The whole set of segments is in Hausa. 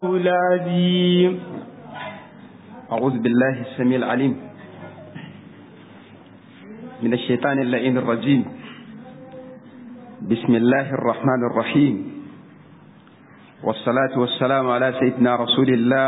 العظيم أعوذ بالله السميع العليم من الشيطان اللعين الرجيم بسم الله الرحمن الرحيم والصلاة والسلام على سيدنا رسول الله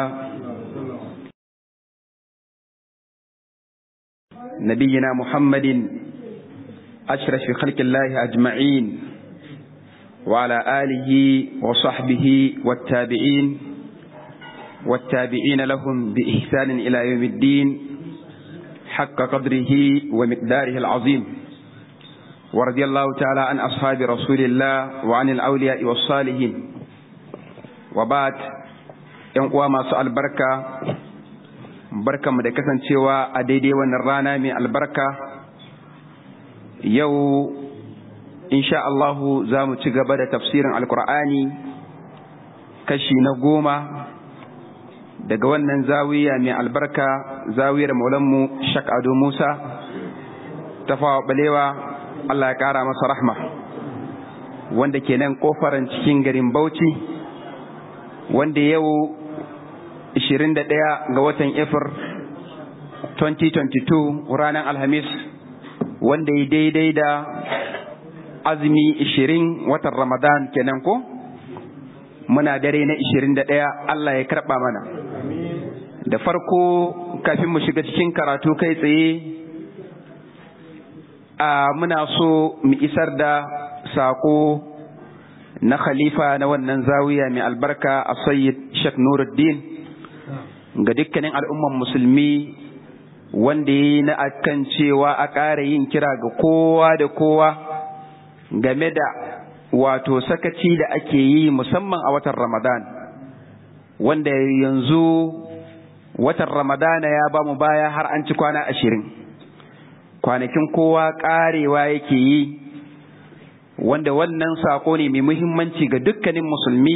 نبينا محمد أشرف خلق الله أجمعين وعلى آله وصحبه والتابعين والتابعين لهم بإحسان إلى يوم الدين حق قدره ومقداره العظيم ورضي الله تعالى عن أصحاب رسول الله وعن الأولياء والصالحين وبعد ينقوى ما سأل بركة بركة مدكسا شوى أديدي ونرانا من البركة يو إن شاء الله زام تقبل تفسير القرآن كشي نقومه daga wannan zawiya mai albarka zawiyar maulanmu shak ado musa ta fawa balewa allah ya kara masa rahma wanda ke nan kofaran cikin garin bauchi wanda yau 21 ga watan efir 2022 ranar alhamis wanda ya daidai da azumi 20 watan ramadan kenan ko muna dare na 21 allah ya karba mana da farko kafin mu shiga cikin karatu kai tsaye a muna so mu isar da sako na khalifa na wannan zawiya mai albarka a sayyid shek nuruddin ga dukkanin al'umman musulmi wanda ya yi na akan cewa a ƙara yin kira ga kowa da kowa game da wato sakaci da ake yi musamman a watan ramadan wanda yanzu watan ramadana ya ba mu baya har an ci kwana ashirin kwanakin kowa karewa yake yi wanda wannan sako ne mai muhimmanci ga dukkanin musulmi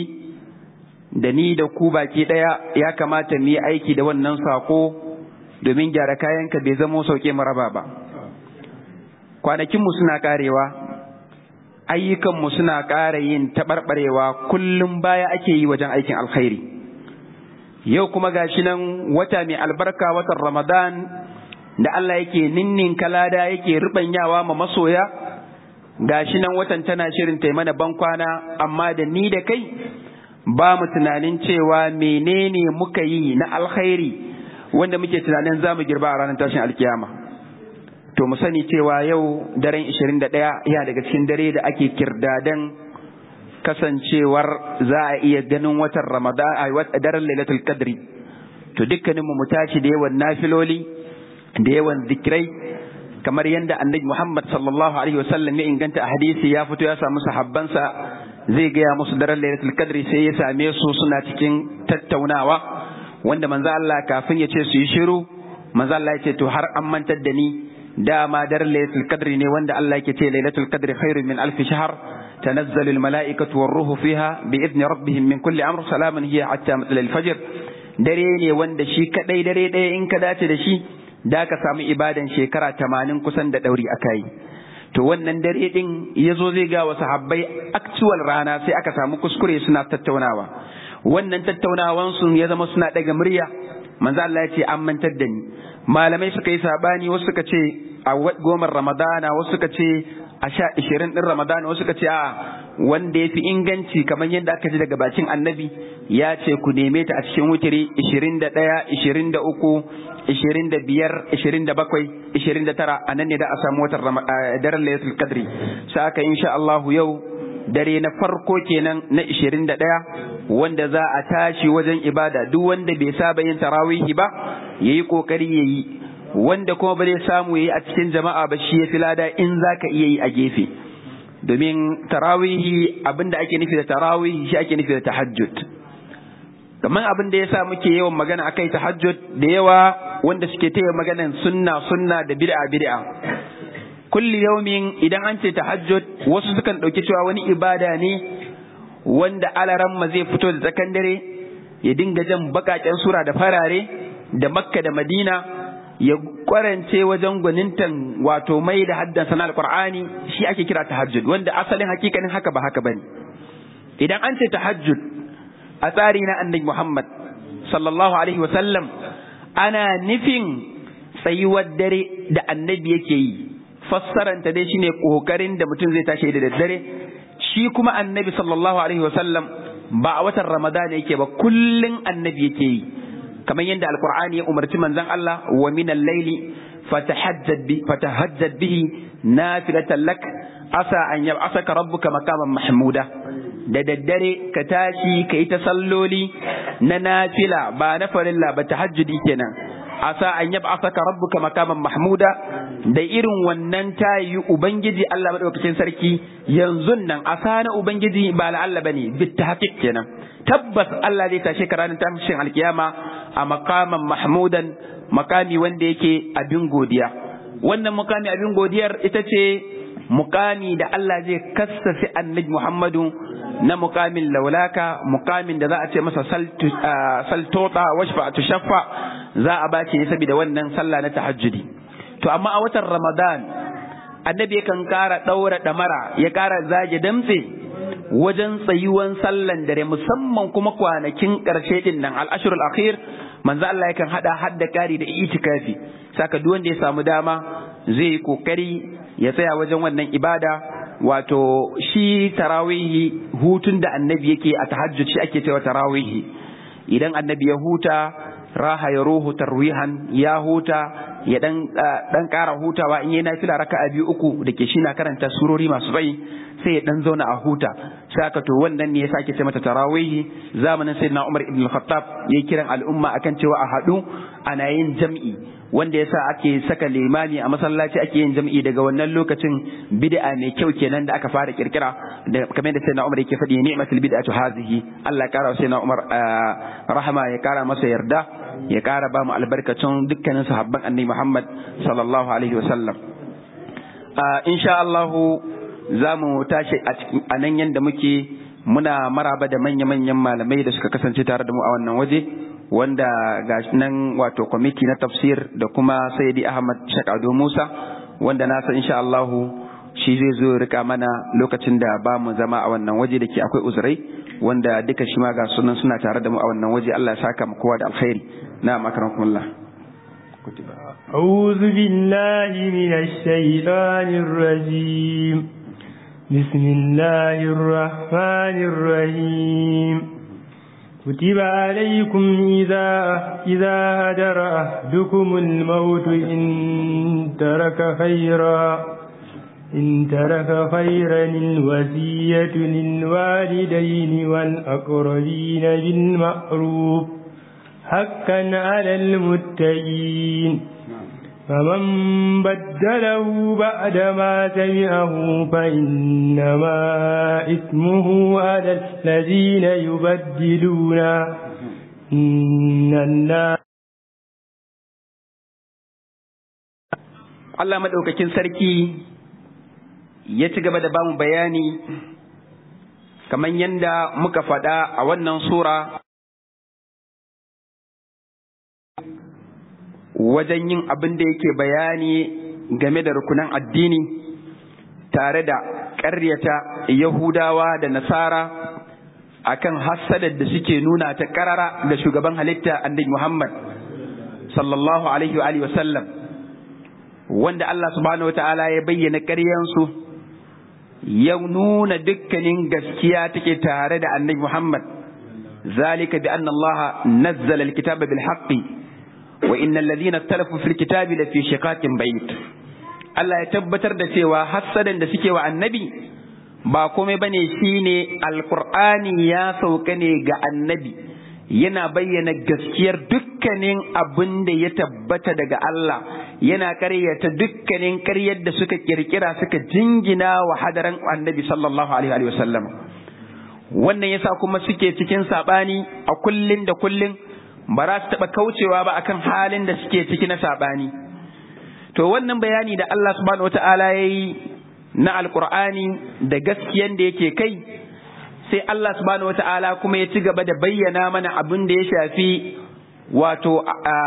da ni da ku baki ɗaya ya kamata mu yi aiki da wannan sako domin gyara kayanka bai zamo sauke maraba ba kwanakinmu suna karewa ayyukanmu suna ƙara yin taɓarɓarewa kullum baya ake yi wajen aikin alkhairi yau kuma gashi nan wata mai albarka watan Ramadan da Allah yake ninnin kalada yake rubanyawa ma masoya gashi nan watan tana shirin ta mana bankwana amma da ni da kai ba mu tunanin cewa menene muka yi na alkhairi wanda muke tunanin za mu girba a ranar tashin alkiyama to mu sani cewa yau daren 21 ya daga cikin dare da ake kirdadan kasancewar za a iya ganin watan Ramadan a daren Lailatul Qadri to dukkaninmu mu tashi da yawan nafiloli da yawan zikirai kamar yadda Annabi Muhammad sallallahu alaihi wasallam ya inganta a hadisi ya fito ya samu sahabbansa zai gaya musu daren Lailatul Qadri sai ya same su suna cikin tattaunawa wanda manzo Allah kafin ya ce su yi shiru manzo Allah ya ce to har an mantar da ni dama daren Lailatul Qadri ne wanda Allah yake ce Lailatul Qadri khairun min alf shahr تنزل الملائكة والروح فيها بإذن ربهم من كل أمر سلام هي حتى مثل الفجر dare ne wanda shi kadai dare ɗaya in ka dace da shi da ka samu ibadan shekara tamanin kusan da ɗauri aka yi to wannan dare ɗin ya zo zai ga wasu habbai actual rana sai aka samu kuskure suna tattaunawa wannan tattaunawan su ya zama suna ɗaga murya manzo Allah ya ce an mantar da ni malamai suka yi sabani wasu suka ce a gomar ramadana wasu suka ce a sha ishirin ɗin Ramadan wasu ka ce a wanda ya fi inganci kamar yadda aka ji daga bakin annabi ya ce ku neme ta a cikin wutiri ishirin da ɗaya ishirin da uku ishirin da biyar ishirin da bakwai ishirin da tara a nan ne da a samu watan daren layatul kadri sa aka insha Allah yau dare na farko kenan na ishirin da ɗaya wanda za a tashi wajen ibada duk wanda bai saba yin tarawihi ba yayi kokari yayi wanda kuma ba zai samu yayi a cikin jama'a ba shi ya fi lada in za ka iya yi a gefe domin tarawihi abinda ake nufi da tarawihi shi ake nufi da tahajjud kamar abin da ya sa muke yawan magana akai tahajjud da yawa wanda suke taya maganan sunna sunna da bid'a bid'a kulli yaumin idan an ce tahajjud wasu sukan ɗauki cewa wani ibada ne wanda alaran ma zai fito da tsakan dare ya dinga jan bakaken sura da farare da makka da madina ya kwarance wajen gwanintan wato mai da haddan sana alqur'ani shi ake kira tahajjud wanda asalin hakikanin haka ba haka bane idan an ce tahajjud a tsari na annabi Muhammad sallallahu alaihi wasallam ana nufin tsayuwar dare da annabi yake yi fassaranta dai shine kokarin da mutum zai tashi da daddare shi kuma annabi sallallahu alaihi wasallam ba a watan ramadan yake ba kullun annabi yake yi kamar yadda alqur'ani ya umarci manzon Allah wa min al-laili fatahajjad bi fatahajjad bihi nafilatan lak asa an yab'asaka rabbuka maqaman mahmuda da daddare ka tashi ka yi ta salloli na nafila ba na farilla ba tahajjudi kenan asa an yab'asaka rabbuka maqaman mahmuda da irin wannan tayi ubangiji Allah madaukakin sarki yanzu nan asa na ubangiji ba la Allah bane bit tahqiq kenan tabbas Allah zai tashe ka ranar tashin alkiyama a maqaman mahmudan makami wanda yake abin godiya wannan mukami abin godiyar ita ce mukami da Allah zai kassafi annabi Muhammadu na mukamin laulaka mukamin da za a ce masa saltota washfa tushaffa za a bace saboda wannan sallah na tahajjudi to amma a watan Ramadan annabi yakan kara daura damara ya kara zage damtse wajen tsayuwan sallan dare musamman kuma kwanakin karshe din nan al-ashrul akhir manzo Allah yakan hada hadda kari da itikafi saka duk wanda ya samu dama zai yi kokari ya tsaya wajen wannan ibada wato shi tarawihi hutun da annabi yake a tahajjud shi ake cewa tarawihi idan annabi ya huta raha ya ruhu tarwihan ya huta ya dan dan kara hutawa in yayi nafila raka'a biyu uku da ke shi na karanta surori masu tsayi sai ya dan zauna a huta sai aka to wannan ne ya sake ce mata tarawihi zamanin sayyidina Umar ibn al-Khattab yayi kiran al'umma akan cewa a hadu ana yin jam'i wanda yasa ake saka limami a masallaci ake yin jam'i daga wannan lokacin bid'a mai kyau kenan da aka fara kirkira da kamar da sayyidina Umar yake faɗi ni'matul bid'atu hazihi Allah ya kara sayyidina Umar rahama ya kara masa yarda ya kara ba mu albarkacin dukkanin sahabban annabi Muhammad sallallahu alaihi wasallam insha Allah za mu tashi a nan yanda muke muna maraba da manya-manyan malamai da suka kasance tare da mu a wannan waje wanda ga nan wato kwamiti na tafsir da kuma sayyidi ahmad shakado musa wanda na san insha Allah shi zai zo rika mana lokacin da ba mu zama a wannan waje da ke akwai uzurai wanda duka shi ma ga sunan suna tare da mu a wannan waje Allah ya saka mu kowa da alkhairi na makarakumullah أعوذ بالله من الشيطان الرجيم بسم الله الرحمن الرحيم كتب عليكم إذا إذا هدر أحدكم الموت إن ترك خيرا إن ترك خيرا الوصية للوالدين والأقربين بالمعروف حقا على المتقين فمن بدله بعد ما سمعه فإنما إثمه على الذين يبدلون إن الله Allah maɗaukakin sarki ya ci gaba da bamu bayani kamar yadda muka faɗa a wannan sura wajen yin abin da yake bayani game da rukunan addini tare da ƙaryata Yahudawa da Nasara akan hassadar da suke nuna ta ƙarara ga shugaban halitta annabi Muhammad sallallahu alaihi wa sallam wanda Allah subhanahu wata'ala ya bayyana ƙaryansu ya nuna dukkanin gaskiya take tare da annabi Muhammad zalika bi anna Allah nazzala alkitaba bil haqqi وإن الذين اختلفوا في الكتاب لفي شقاق بعيد Allah ya tabbatar da cewa hassadan da suke wa annabi ba komai bane shine alqur'ani ya sauka ne ga annabi yana bayyana gaskiyar dukkanin abin da ya tabbata daga Allah yana karyata dukkanin karyar da suka kirkira suka jingina wa hadaran annabi sallallahu alaihi wa sallam wannan yasa kuma suke cikin sabani a kullun da kullun ba za su taɓa kaucewa ba akan halin da suke ciki na saɓani. To wannan bayani da Allah subhanahu wa ta'ala ya yi na alƙur'ani da gaskiyan da yake kai, sai Allah subhanahu wa ta'ala kuma ya ci gaba da bayyana mana abin da ya shafi wato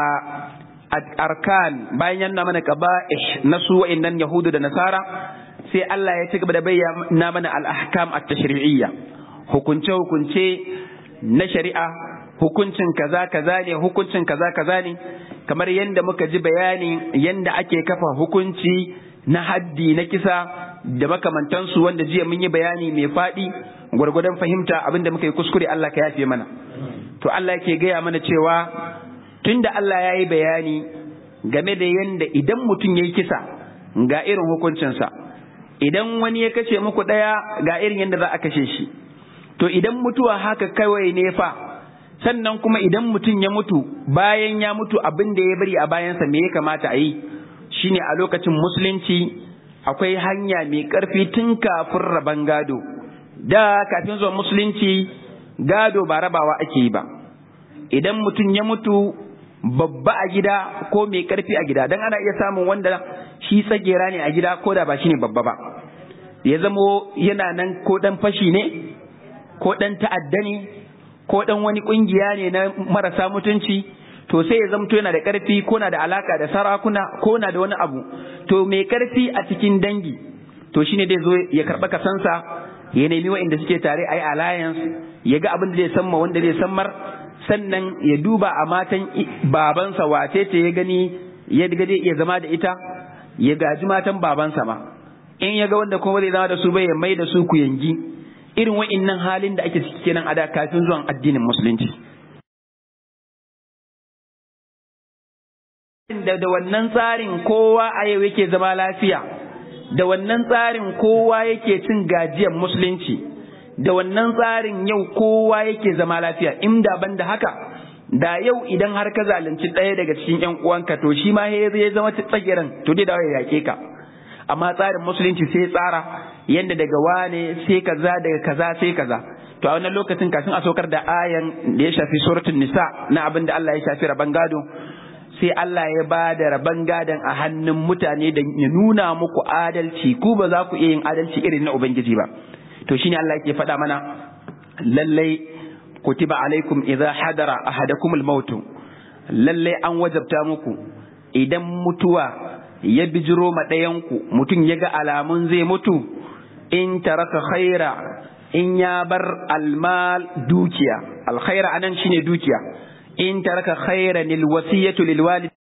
arkan bayan yana mana qaba'ih na su wa'innan Yahudu da Nasara, sai Allah ya ci gaba da bayyana mana al-ahkam at-tashri'iyya hukunce-hukunce na shari'a hukuncin kaza kaza ne hukuncin kaza kaza ne kamar yadda muka ji bayani yadda ake kafa hukunci na haddi na kisa da makamantansu wanda jiya mun yi bayani mai faɗi gwargwadon fahimta abinda muka yi kuskure Allah ka yafe mana to Allah yake gaya mana cewa tunda Allah ya yi bayani game da yadda idan mutum ya yi kisa ga irin hukuncinsa idan wani ya kashe muku ɗaya ga irin yadda za a kashe shi to idan mutuwa haka kawai ne fa sannan kuma idan mutum ya mutu bayan ya mutu abin da ya bari a bayansa me ya kamata a yi shine a lokacin musulunci akwai hanya mai ƙarfi tun kafin raban gado da kafin zuwa musulunci gado ba rabawa ake yi ba idan mutum ya mutu babba a gida ko mai ƙarfi a gida don ana iya samun wanda shi tsagera ne a gida ko da ba shi ne babba ba ya zamo yana nan ko ɗan fashi ne ko ɗan ta'adda ne ko ɗan wani ƙungiya ne na marasa mutunci to sai ya zamto yana da ƙarfi ko na da alaka da sarakuna ko na da wani abu to mai ƙarfi a cikin dangi to shine dai zo ya karɓa kasansa ya nemi wa'inda suke tare a yi alliance ya ga abin da zai samma wanda zai sammar sannan ya duba a matan babansa wace ce ya gani ya ga zai iya zama da ita ya gaji matan babansa ma in ya ga wanda kuma zai zama da su bai ya mai da su ku yangi irin wa'innan halin da ake ciki kenan a da kafin zuwan addinin musulunci da da wannan tsarin kowa a yau yake zama lafiya da wannan tsarin kowa yake cin gajiyar musulunci da wannan tsarin yau kowa yake zama lafiya in da ban da haka da yau idan har ka zalunci ɗaya daga cikin ƴan uwanka to shi ma ya zama tsagiran to dai da ya yake ka amma tsarin musulunci sai tsara yanda daga wane sai kaza daga kaza sai kaza to a wannan lokacin kafin a saukar da ayan da ya shafi suratul nisa na abin da Allah ya shafi raban gado sai Allah ya ba da raban gadon a hannun mutane da ya nuna muku adalci ku ba za ku iya yin adalci irin na ubangiji ba to shine Allah yake faɗa mana lallai kutiba alaikum idza hadara ahadakum al-maut lallai an wajabta muku idan mutuwa ya bijiro ma ɗayanku mutum ya ga alamun zai mutu in taraka khaira in ya bar almal dukiya alkhaira anan shine dukiya in taraka khairan lil wasiyatu lil walid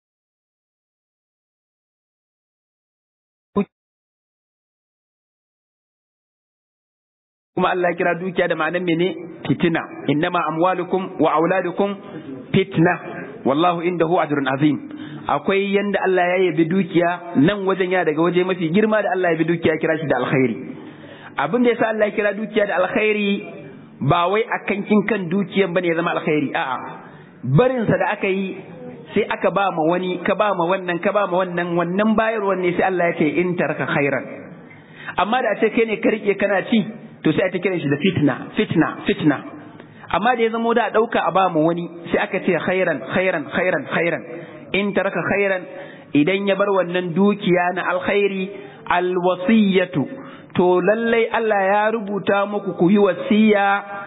kuma Allah kira dukiya da ma'anar mene fitina innama amwalukum wa auladukum fitna wallahu indahu ajrun azim akwai yanda Allah ya yabi dukiya nan wajen ya daga waje mafi girma da Allah ya bi dukiya kira shi da alkhairi abin da yasa Allah ya kira dukiya da alkhairi ba wai akan kin kan dukiyan bane ya zama alkhairi a'a barin sa da aka yi sai aka ba ma wani ka ba ma wannan ka ba ma wannan wannan bayarwan ne sai Allah ya ce in taraka khairan amma da ce kai ne ka rike kana ci to sai a ta kiran shi da fitna fitna fitna amma da ya zamo da dauka a ba mu wani sai aka ce khairan khairan khairan khairan in taraka khairan idan ya bar wannan dukiya na alkhairi alwasiyatu to lallai Allah ya rubuta muku ku yi wasiya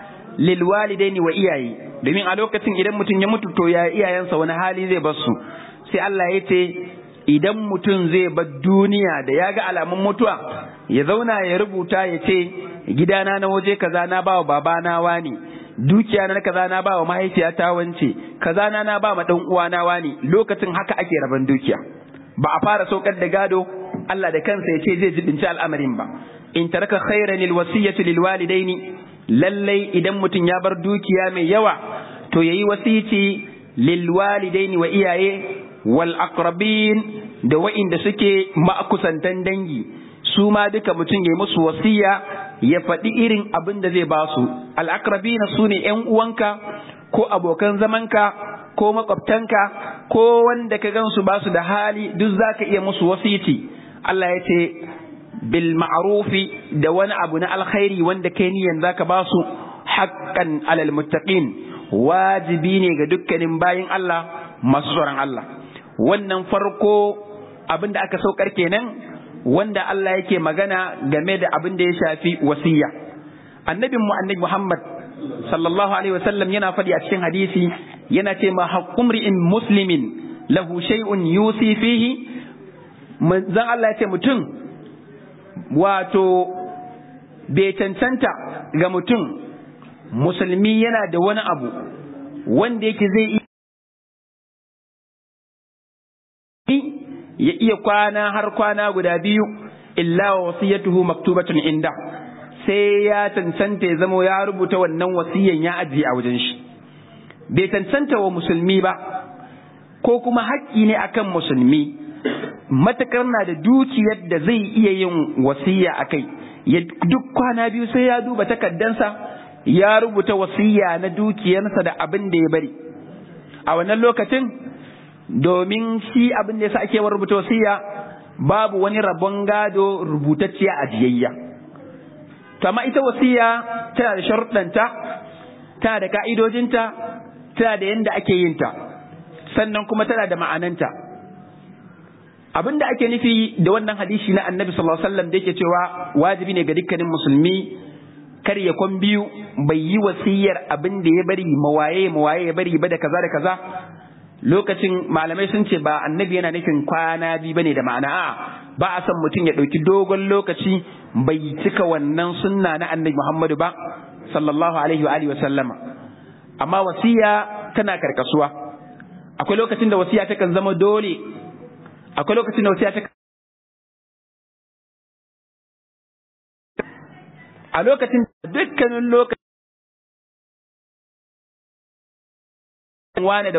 lil walidaini wa iyaye domin a lokacin idan mutum ya mutu to ya iyayensa wani hali zai bar su sai Allah ya ce idan mutum zai bar duniya da ya ga alamun mutuwa ya zauna ya rubuta ya ce gidana na waje kaza na ba wa babana wani dukiya na kaza na ba wa mahaifiyata wance kaza na na ba ma dan uwana wani lokacin haka ake raban dukiya ba a fara saukar da gado Allah da kansa ya ce zai jibinci al'amarin ba in taraka khairan lil wasiyati lil walidaini lallai idan mutum ya bar dukiya mai yawa to yayi wasici lil walidaini wa iyaye wal aqrabin da wa'inda suke ma'kusantan dangi su ma duka mutum ya musu wasiya ya faɗi irin abin da zai ba su al'akrabina su ne ‘yan uwanka ko abokan zamanka ko makwabtanka ko wanda ka gansu ba su da hali duk za ka iya musu wasiti Allah ya ce bil ma'rufi da wani abu na alkhairi wanda kai niyan za ka ba su haƙƙan alal muttaqin wajibi ne ga dukkanin bayin Allah masu tsoron Allah wannan farko abin da aka saukar kenan wanda Allah yake magana game da abin da ya shafi wasiya annabin mu annabi Muhammad sallallahu alaihi wasallam yana faɗi a cikin hadisi yana ce ma haqqum ri'in muslimin lahu shay'un yusi fihi manzon Allah ya ce mutum wato bai cancanta ga mutum musulmi yana da wani abu wanda yake zai ya iya kwana har kwana guda biyu illa wa wasiyatuhu maktubatun inda sai ya cancanta ya zama ya rubuta wannan wasiyan ya ajiye a wajen shi bai cancanta wa musulmi ba ko kuma haƙƙi ne akan musulmi matakar na da dukiyar da zai iya yin wasiya a kai duk kwana biyu sai ya duba takaddansa ya rubuta wasiya na dukiyarsa da abin da ya bari a wannan lokacin domin shi abin da yasa ake rubuta wasiya babu wani rabon gado rubutacciya a jiyayya to amma ita wasiya tana da sharuɗanta tana da ka'idojinta tana da yadda ake yin ta sannan kuma tana da ma'ananta abin da ake nufi da wannan hadisi na annabi sallallahu alaihi wasallam da yake cewa wajibi ne ga dukkanin musulmi kar ya kwan biyu bai yi wasiyar abin da ya bari mawaye mawaye ya bari ba da kaza da kaza lokacin malamai sun ce ba annabi yana nufin kwana biyu bane da ma'ana a ba a son mutum ya ɗauki dogon lokaci bai cika wannan sunna na annabi Muhammadu ba sallallahu alaihi wa alihi wa sallama amma wasiya tana karkasuwa akwai lokacin da wasiya takan zama dole akwai lokacin da wasiya ta a lokacin dukkanin lokacin wane da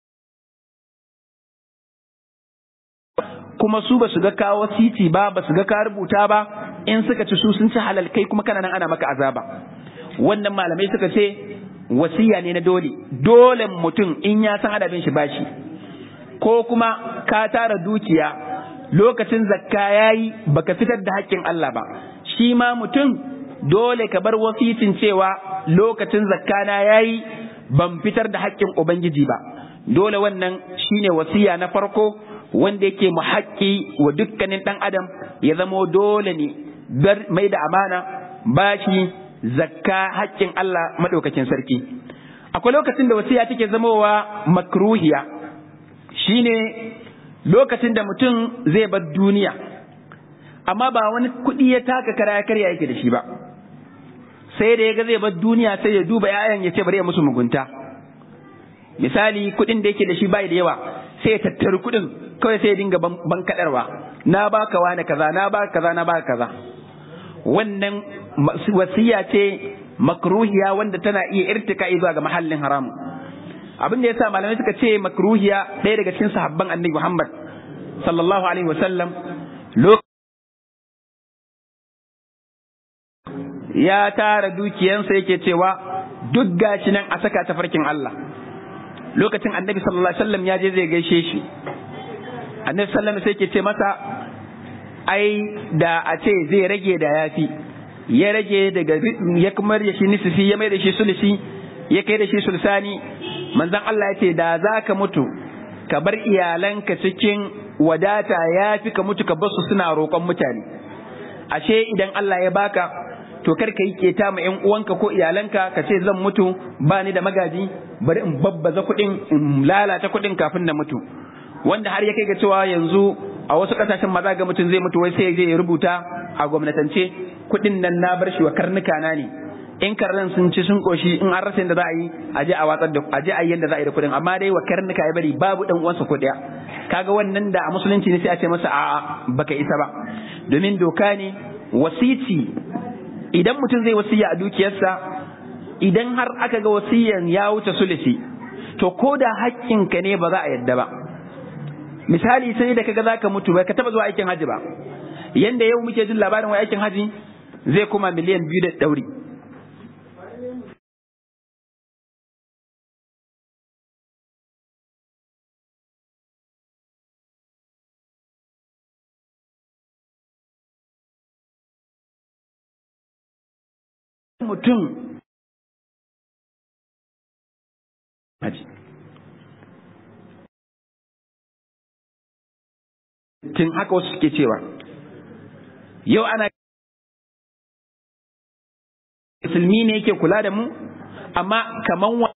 kuma su ba su ga kawo titi ba ba su ga ka rubuta ba in suka ci su sun ci halal kai kuma kana nan ana maka azaba wannan malamai suka ce wasiya ne na dole dole mutum in ya san adabin shi bashi ko kuma ka tara dukiya lokacin zakka yayi baka fitar da haƙƙin Allah ba shi ma mutum dole ka bar wasicin cewa lokacin zakka na yayi ban fitar da haƙƙin ubangiji ba dole wannan shine wasiya na farko wanda yake mu haƙƙi wa dukkanin ɗan adam ya zamo dole ne mai da amana bashi zakka haƙƙin Allah maɗaukakin sarki akwai lokacin da wasiya take zamowa makruhiya shine lokacin da mutum zai bar duniya amma ba wani kuɗi ya taka kara ya karya yake da shi ba sai da ya ga zai bar duniya sai ya duba 'ya'yan ya ce bari ya musu mugunta misali kuɗin da yake da shi bai da yawa sai ya tattari kuɗin kawai sai ya dinga ban kaɗarwa na baka wani kaza na baka kaza na baka kaza wannan wasiya ce makruhiya wanda tana iya irtika zuwa ga mahallin haram abin da yasa malamai suka ce makruhiya ɗaya daga cikin sahabban annabi Muhammad sallallahu alaihi wasallam ya tara dukiyansa yake cewa duk gashi nan a saka ta farkin Allah lokacin annabi sallallahu alaihi wasallam ya je zai gaishe shi annabi sallallahu sai ke ce masa ai da a ce zai rage da yafi ya rage daga ya kuma da shi nisfi ya mai da shi sulsi ya kai da shi sulsani manzon Allah ya ce da za ka mutu ka bar iyalanka cikin wadata ya fi ka mutu ka bar su suna roƙon mutane ashe idan Allah ya baka to kar ka yi keta ma ƴan uwanka ko iyalanka ka ce zan mutu ba ni da magaji bari in babbaza kuɗin in lalata kuɗin kafin na mutu wanda har ya kai ga cewa yanzu a wasu ƙasashen maza ga mutum zai mutu wai sai ya je ya rubuta a gwamnatance kuɗin nan na bar shi wa karnuka na ne in karnan sun ci sun koshi in an rasa yadda za a yi a je a watsar da a je a yi yadda za a yi da kuɗin amma dai wa karnuka ya bari babu dan uwansa ko ɗaya kaga wannan da a musulunci ne sai a ce masa a'a baka isa ba domin doka ne wasici idan mutum zai wasiya a dukiyarsa idan har aka ga wasiyan ya wuce sulisi to ko da haƙƙinka ne ba za a yadda ba misali sai da kaga zaka mutu bai ka taba zuwa aikin haji ba yanda yau muke jin labarin wai aikin haji zai kuma miliyan biyu da ɗauri mutum haji tun haka wasu suke cewa yau ana musulmi ne yake kula da mu amma kaman wa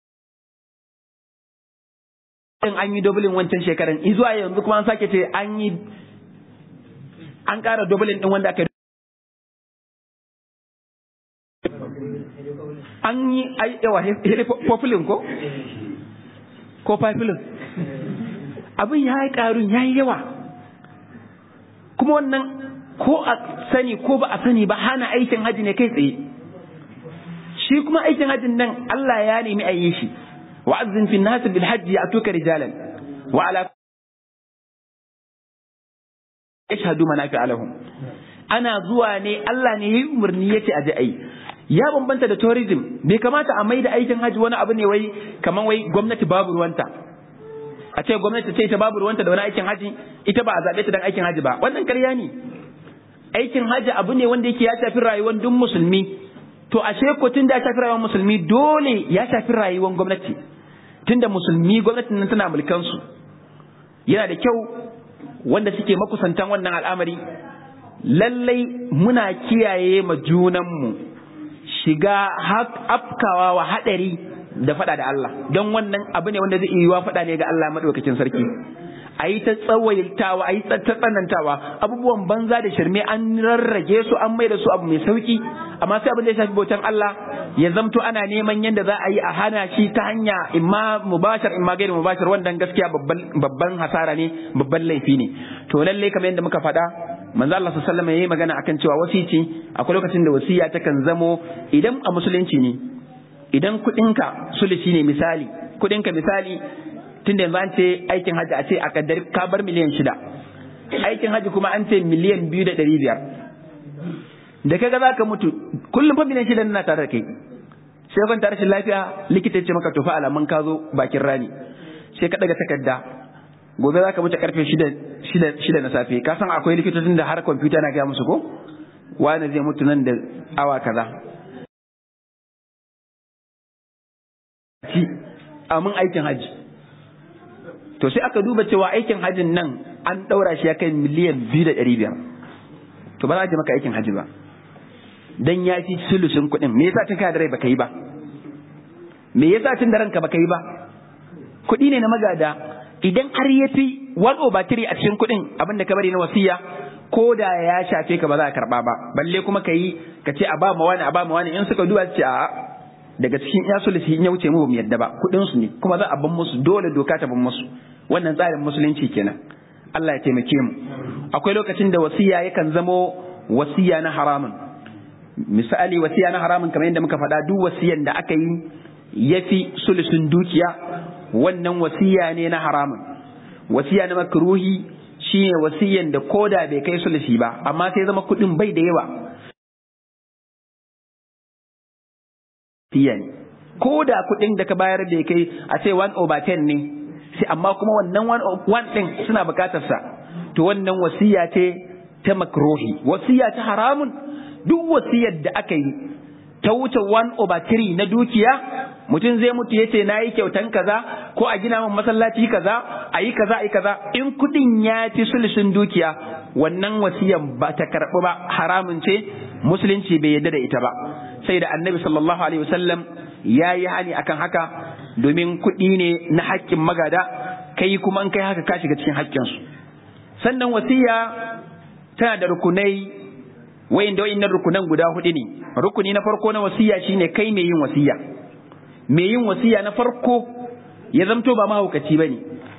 an yi dublin wancan shekaran zuwa yanzu kuma an sake ce an yi an ƙara dublin ɗin wanda aka an yi yawa populin ko ko papilin abin ya yi ƙarun ya yi yawa kuma wannan ko a sani ko ba a sani ba hana aikin haji ne kai tsaye shi kuma aikin hajin nan Allah ya nemi a yi shi wa azzin fi nas bil hajji atuka rijalan wa ala yashhadu manafi'a lahum ana zuwa ne Allah ne yayi umarni yace aje ai ya bambanta da tourism bai kamata a maida aikin haji wani abu ne wai kaman wai gwamnati babu ruwanta a ce gwamnati ce ta babu ruwanta da wani aikin haji ita ba a zabe ta dan aikin haji ba wannan ƙarya ne aikin haji abu ne wanda yake ya shafi rayuwar duk musulmi to ashe ko tun da ya shafi rayuwar musulmi dole ya shafi rayuwar gwamnati tunda musulmi gwamnatin nan tana mulkan su yana da kyau wanda suke makusantan wannan al'amari lallai muna kiyaye ma junanmu shiga afkawa wa haɗari da faɗa da Allah don wannan abu ne wanda zai iya faɗa ne ga Allah maɗaukakin sarki a yi ta tsawaitawa a yi ta tsanantawa abubuwan banza da shirme an rarrage su an mai da su abu mai sauki amma sai abin da ya shafi bautan Allah ya zamto ana neman yadda za a yi a hana shi ta hanya imma mubashar imma gairu mubashar wannan gaskiya babban hasara ne babban laifi ne to lalle kamar yadda muka faɗa manzo Allah sallallahu alaihi wasallam yayi magana akan cewa wasici akwai lokacin da wasiya takan zamo idan a musulunci ne idan kuɗinka sulusi ne misali kuɗinka misali tun da yanzu an ce aikin hajji a ce a kaddari ka bar miliyan shida aikin hajji kuma an ce miliyan biyu da ɗari biyar da kaga za ka mutu kullum fa miliyan shida na tare da kai sai kwanta rashin lafiya likita ce maka tufa alamun ka zo bakin rani sai ka daga takarda gobe za ka mutu karfe shida na safe ka san akwai likitocin da har kwamfuta na gaya musu ko wani zai mutu nan da awa kaza amin aikin hajji to sai aka duba cewa aikin hajjin nan an ɗaura shi ya kai miliyan biyu da ɗari biyar to ba za a maka aikin hajji ba dan ya fi sulusun kuɗin me yasa tun kana da rai baka yi ba me yasa tun da ranka baka yi ba kuɗi ne na magada idan har ya fi one over three a cikin kuɗin abin da ka bari na wasiya ko da ya shafe ka ba za a karɓa ba balle kuma ka yi ka ce a ba ma wani a ba ma wani in suka duba su ce a daga cikin ya sulusi in ya wuce mu bamu yadda ba kuɗin su ne kuma za a ban musu dole doka ta ban musu wannan tsarin musulunci kenan Allah ya taimake mu akwai lokacin da wasiya yakan zamo wasiya na haramun misali wasiya na haramun kamar yadda muka faɗa duk wasiyan da aka yi yafi sulusun dukiya wannan wasiya ne na haramun wasiya na makruhi shine wasiyan da koda bai kai sulusi ba amma sai zama kuɗin bai da yawa ne ko da kuɗin da ka bayar da kai a ce 1 over 10 ne sai amma kuma wannan 1 ɗin suna buƙatar sa to wannan wasiya ce ta makruhi wasiya ta haramun duk wasiyar da aka yi ta wuce 1 over 3 na dukiya mutum zai mutu ya ce na yi kyautan kaza ko a gina min masallaci kaza a yi kaza a yi kaza in kuɗin ya fi sulisin dukiya wannan wasiyan ba ta karɓi ba haramun ce musulunci bai yarda da ita ba sai da annabi sallallahu alaihi wasallam ya yi hani akan haka domin kuɗi ne na haƙƙin magada kai kuma in kai haka ka shiga cikin haƙƙinsu sannan wasiya tana da rukunai wayin da wayin rukunan guda hudu ne rukuni na farko na wasiya shine kai mai yin wasiya mai yin wasiya na farko ya zamto ba mahaukaci bane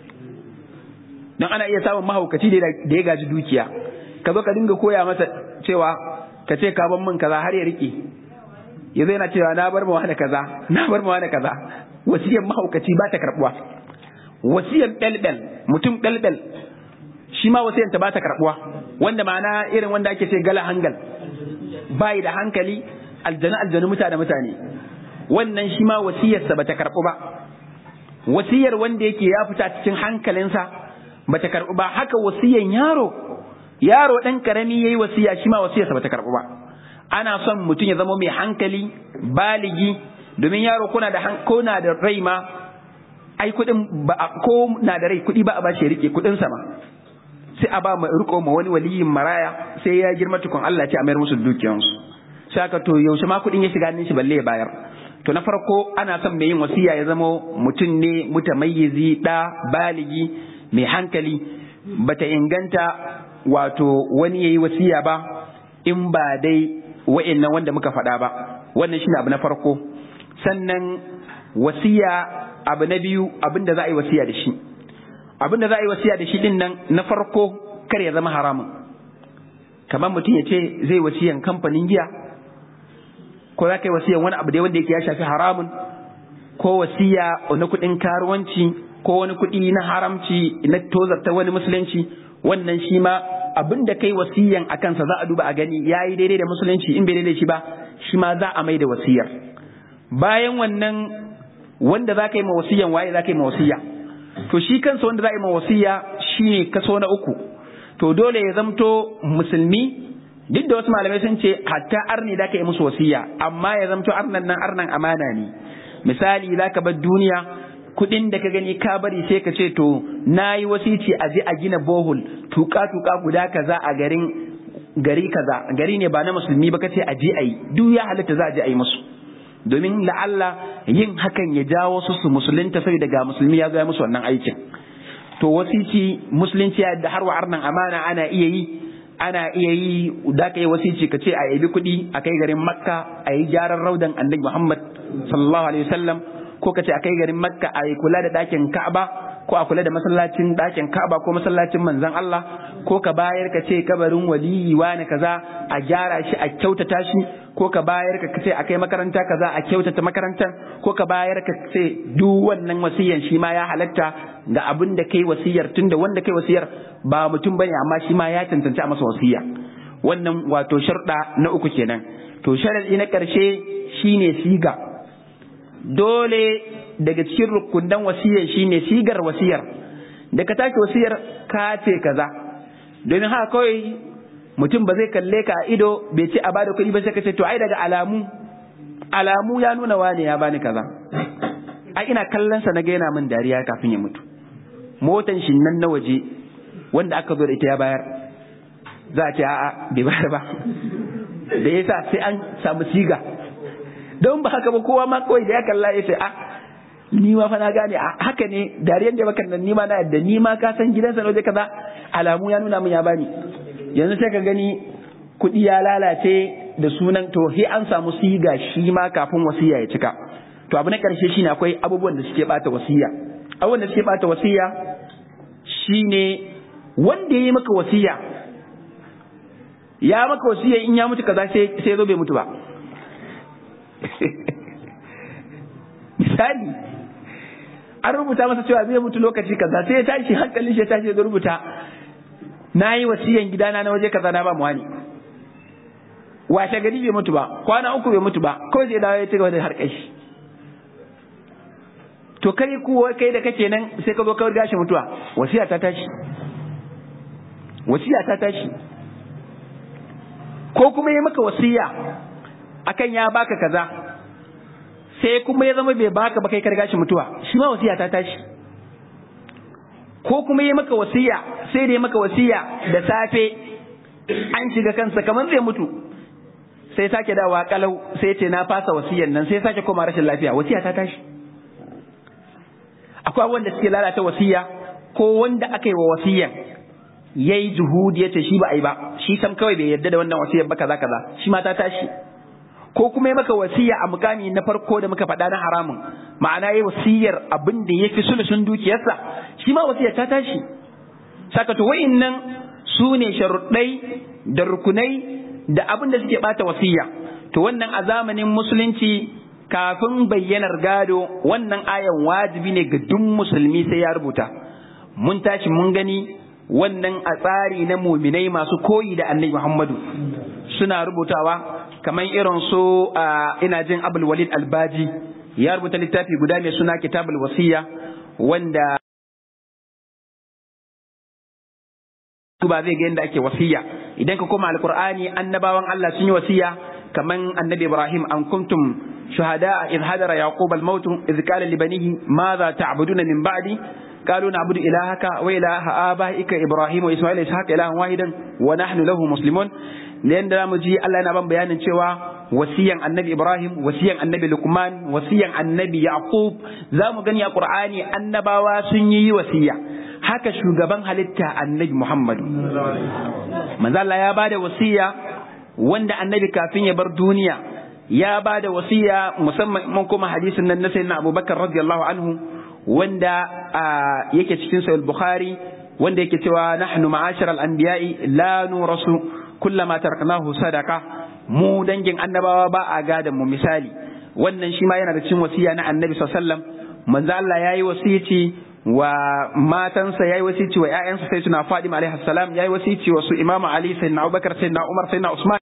don ana iya samun mahaukaci da ya gaji dukiya ka zo ka dinga koya masa cewa ka ce ka ban min kaza har ya rike ya zai na cewa na bar mawa da kaza na bar mawa da kaza wasiyar mahaukaci ba ta karbuwa wasiyar belbel mutum belbel shi ma wasiyar ta ba ta karbuwa wanda ma'ana irin wanda ake ce gala hangal bai da hankali aljanu aljanu mutane mutane wannan shi ma wasiyarsa ba ta karbu ba wasiyar wanda yake ya fita cikin hankalinsa ba ta karbu ba haka wasiyar yaro yaro dan karami yayi wasiya shi ma wasiyarsa ba ta karbu ba ana son mutum ya zama mai hankali baligi domin yaro kuna da ko na da rai ma ai kudin ba ko na da rai kudi ba a bashi rike kudin sa ma sai a ba riko ma wani waliyin maraya sai ya girma tukun Allah ce a mayar musu dukiyansu sai aka to yaushe ma kudin ya shiga hannun shi balle ya bayar to na farko ana son mai yin wasiya ya zama mutum ne mutamayyizi da baligi mai hankali bata inganta wato wani yayi wasiya ba in ba dai wa'annan wanda muka faɗa ba wannan shine abu na farko sannan wasiya abu na biyu abin da za a yi wasiya da shi abin da za a yi wasiya da shi din nan na farko kar ya zama haramun kamar mutum ya ce zai wasiyan kamfanin giya ko za ka yi wasiyan wani abu da wanda yake ya shafi haramun ko wasiya na kuɗin karuwanci ko wani kuɗi na haramci na tozarta wani musulunci wannan shi ma abin da kai wasiyan a kansa za a duba a gani ya yi daidai da musulunci in bai daidai shi ba shi ma za a mai da wasiyar bayan wannan wanda za ka yi ma wasiyan waye za ka yi ma wasiya to shi kansa wanda za a yi ma wasiya shine kaso na uku to dole ya zamto musulmi duk da wasu malamai sun ce hatta arni da ka yi musu wasiya amma ya zamto arnan nan arnan amana ne misali za ka bar duniya kudin da ka gani ka bari sai ka ce to na yi wasici a je a gina bohol tuka tuka guda kaza a garin gari kaza gari ne ba na musulmi ba ka ce a je a yi duk ya halatta za a je a yi musu domin la'alla yin hakan ya jawo su su musulunta sai daga musulmi ya zo musu wannan aikin to wasici musulunci da har wa arnan amana ana iya yi ana iya yi da ka yi wasici ka ce a yabi kuɗi a kai garin makka a yi gyaran raudan annabi muhammad sallallahu alaihi wasallam ko ka ce a kai garin makka a yi kula da ɗakin ka'aba ko a kula da masallacin ɗakin ka'aba ko masallacin manzon Allah ko ka bayar ka ce kabarin waliyi wani kaza a gyara shi a kyautata shi ko ka bayar ka ce a kai makaranta kaza a kyautata makarantar ko ka bayar ka ce duk wannan wasiyan shi ma ya halatta ga abin da kai wasiyar tunda wanda kai wasiyar ba mutum bane amma shi ma ya cancanci a masa wasiya wannan wato sharɗa na uku kenan to sharadi na ƙarshe shine siga dole daga cikin rukunan wasiyar shine sigar wasiyar da ka tashi wasiyar ka ce kaza domin haka kawai mutum ba zai kalle ka a ido bai ce a bada kuɗi ba sai ka ce to ai daga alamu alamu ya nuna wane ya bani kaza ai ina kallon sa na ga yana min dariya kafin ya mutu motan shi nan na waje wanda aka zo da ita ya bayar za a ce a'a bai bayar ba da yasa sai an samu siga don ba haka ba kowa ma kawai da ya kalla ya ce a ni ma fa na gane a haka ne dariyan da bakan nan ni ma na yadda ni ma ka san gidansa na waje kaza alamu ya nuna min ya bani yanzu sai ka gani kuɗi ya lalace da sunan to he an samu siga shi ma kafin wasiya ya cika to abu na ƙarshe shine akwai abubuwan da suke bata wasiya abubuwan da suke bata wasiya shine wanda ya yi maka wasiya ya maka wasiya in ya mutu kaza sai sai zo bai mutu ba misali an rubuta masa cewa zai mutu lokaci kaza sai ya tashi hankalin shi ya tashi ya rubuta na yi wasiyan gidana na waje kaza na ba mu wani washe gari bai mutu ba kwana uku bai mutu ba kawai zai dawo ya ci gaba da harkar shi to kai kuwa kai da kake nan sai ka zo kawai gashi mutuwa wasiya ta tashi wasiya ta tashi ko kuma yi maka wasiya akan ya baka kaza sai kuma ya zama bai baka ba kai ka gashi mutuwa shi ma wasiya ta tashi ko kuma yi maka wasiya sai da ya maka wasiya da safe an shiga kansa kamar zai mutu sai sake dawa kalau sai ce na fasa wasiyan nan sai sake koma rashin lafiya wasiya ta tashi akwai wanda suke lalata wasiya ko wanda aka yi wa wasiyan yayi juhudi yace shi ba a yi ba shi sam kawai bai yarda da wannan wasiyar ba kaza kaza shi ma ta tashi ko kuma yi maka wasiya a mukami na farko da muka faɗa na haramun ma'ana yi wasiyar abin da ya fi sulusun dukiyarsa shi ma wasiyar ta tashi saka to wa'innan su ne sharuɗai da rukunai da abin da suke ɓata wasiya to wannan a zamanin musulunci kafin bayyanar gado wannan ayan wajibi ne ga duk musulmi sai ya rubuta mun tashi mun gani wannan a tsari na muminai masu koyi da annabi Muhammadu suna rubutawa kamar irin su ina jin abul walid albaji ya rubuta littafi guda mai suna kitabul wasiya wanda ba zai ga yadda ake wasiya idan ka koma alqur'ani annabawan Allah sun yi wasiya kaman annabi Ibrahim an kuntum shuhada idh hadara yaqub al-maut idh qala li banihi madha ta'buduna min ba'di قالوا نعبد إلهك وإله آبائك إبراهيم وإسماعيل وإسحاق إلها واحدا ونحن له مسلمون لأن da mu ji Allah yana ban bayanin cewa wasiyan annabi Ibrahim wasiyan annabi Luqman wasiyan annabi Yaqub za mu gani a Qur'ani annabawa sun yi wasiya haka shugaban halitta annabi Muhammadu manzo Allah ya bada wasiya wanda annabi kafin ya bar duniya ya ba da wasiya musamman mun kuma hadisin nan na sayyidina Abubakar radiyallahu anhu wanda yake cikin sahih Bukhari wanda yake cewa nahnu ma'ashar al-anbiya'i la nurasu kullama taraknahu sadaqa mu dangin annabawa ba a gadan mu misali wannan shi ma yana da cikin wasiya na annabi sallallahu alaihi wasallam manzo Allah yayi wasiyaci wa matansa yayi wasiyaci wa ƴaƴansa sai suna Fatima alaihi salam yayi wasiyaci wa su Imam Ali sayyidina Abubakar sayyidina Umar sayyidina Usman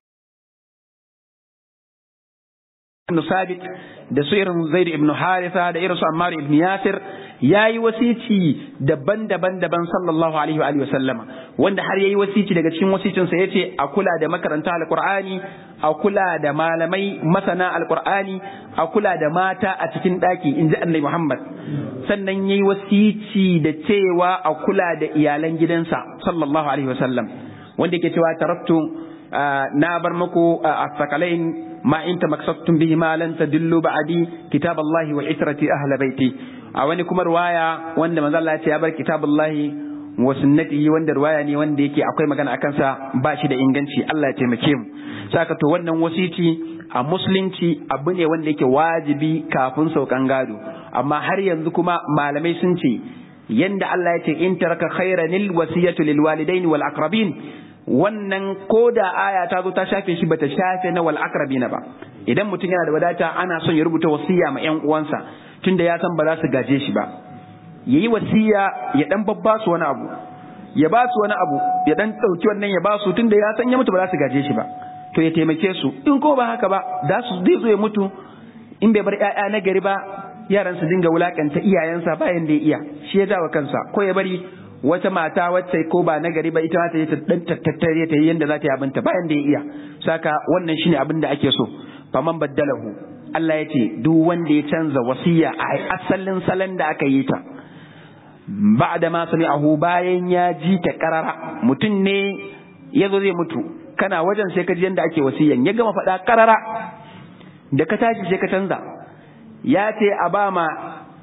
ibn Sabit da su irin Zaid ibn Haritha da irin su Ammar ibn Yasir yayi wasici daban-daban daban sallallahu alaihi wa alihi wasallama wanda har yayi wasici daga cikin wasicin sa yace a kula da makaranta alqur'ani a kula da malamai masana alqur'ani a kula da mata a cikin daki inji Annabi Muhammad sannan yayi wasici da cewa a kula da iyalan gidansa sallallahu alaihi wasallam wanda yake cewa taraktu na bar muku a ما إن تمكستم بهما لن تدلوا بعدي كتاب الله وعترتي أهل بيتي أواني كما رواية وان من الله يتيابر كتاب الله وسنته وان رواية ني وان ديكي أقوي مكان أكنسا باشي دا إنغانشي الله يتيمكيم ساكتو وان وسيتي a musulunci abu ne wanda yake wajibi kafin saukan gado amma har yanzu kuma malamai sun ce yanda Allah ya ce in taraka khairanil wasiyatu lil walidaini wal aqrabin wannan ko da aya ta zo ta shafe shi bata shafe na wal akrabina ba idan mutum yana da wadata ana son ya rubuta wasiya ma ƴan uwansa tunda ya san ba za su gaje shi ba yayi wasiya ya dan babba su wani abu ya ba su wani abu ya dan dauki wannan ya ba su tunda ya san ya mutu ba za su gaje shi ba to ya taimake su in ko ba haka ba za su zai zo ya mutu in bai bar ƴaƴa na gari ba yaran su dinga wulakanta iyayensa bayan da ya iya shi ya jawo kansa ko ya bari wata mata wacce ko ba na gari ba ita ta yi ta dan tattare ta yi yanda za ta yi abinta bayan da ya iya saka wannan shine abin da ake so faman baddalahu Allah ya ce duk wanda ya canza wasiya a asalin salon da aka yi ta ba'da ma sami'ahu bayan ya ji ta karara mutum ne ya zo zai mutu kana wajen sai ka ji yanda ake wasiyan ya gama faɗa karara da ka tashi sai ka canza ya ce a ba ma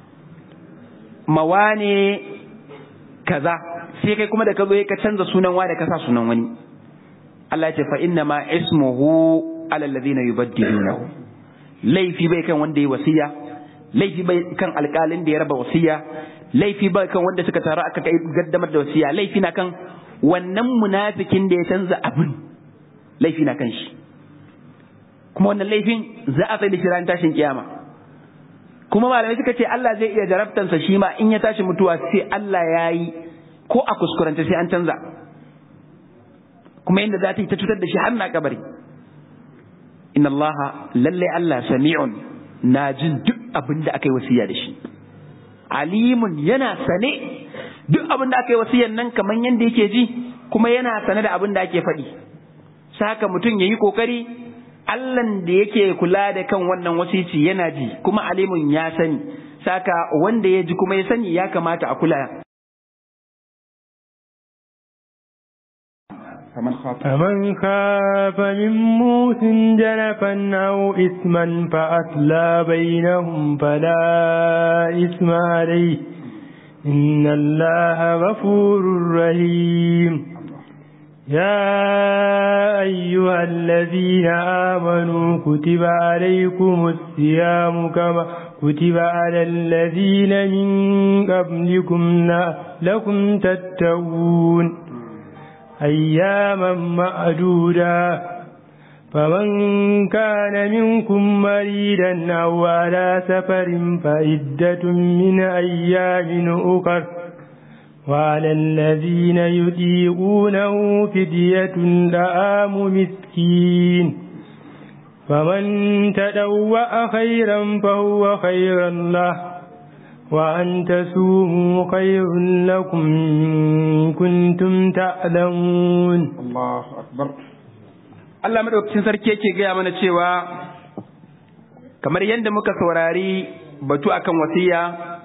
mawane kaza sai kai kuma da ka zo ka canza sunan wa da ka sa sunan wani Allah ya ce fa inna ma ismuhu ala alladhina yubaddilunahu laifi bai kan wanda ya wasiya laifi bai kan alƙalin da ya raba wasiya laifi bai kan wanda suka taru aka kai gaddamar da wasiya laifi na kan wannan munafikin da ya canza abin laifi na kan shi kuma wannan laifin za a tsaye da shi ran tashin kiyama kuma malamai suka ce Allah zai iya jarabtansa shi ma in ya tashi mutuwa sai Allah ya yi ko a kuskuranta sai an canza kuma yadda za ta yi ta cutar da shi har na kabari inna Allah lalle Allah sami'un na jin duk abin da aka yi wasiya da shi alimun yana sane duk abin da aka yi wasiyan nan kamar yadda yake ji kuma yana sane da abin da ake faɗi saka mutum ya yi ƙoƙari Allahn da yake kula da kan wannan wasici yana ji kuma alimun ya sani saka wanda ya ji kuma ya sani ya kamata a kula فمن خاف من موس جنفا أو إثما فأتلى بينهم فلا إثم عليه إن الله غفور رحيم يا أيها الذين آمنوا كتب عليكم الصيام كما كتب على الذين من قبلكم لكم تتقون أياما معدودا فمن كان منكم مريدا أو على سفر فعدة من أيام أخر وعلى الذين يطيقونه فدية طعام مسكين فمن تدوأ خيرا فهو خيرا له وأن تسوموا خير لكم إن كنتم تعلمون الله أكبر Allah madaukakin sarki yake gaya mana cewa kamar yadda muka saurari batu akan wasiya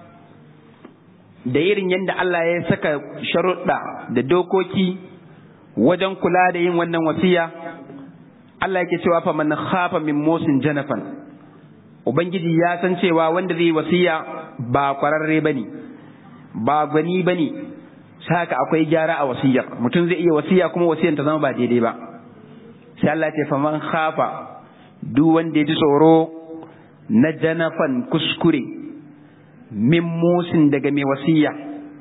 da irin yadda Allah ya saka sharuɗa da dokoki wajen kula da yin wannan wasiya Allah yake cewa fa man khafa min musin janafan ubangiji ya san cewa wanda zai wasiya ba kwararre bane ba gwani bane saka akwai gyara a wasiyar mutum zai iya wasiya kuma wasiyar ta zama ba daidai ba sai Allah ya ce fa man khafa duk wanda ya ji tsoro na janafan kuskure min musin daga mai wasiya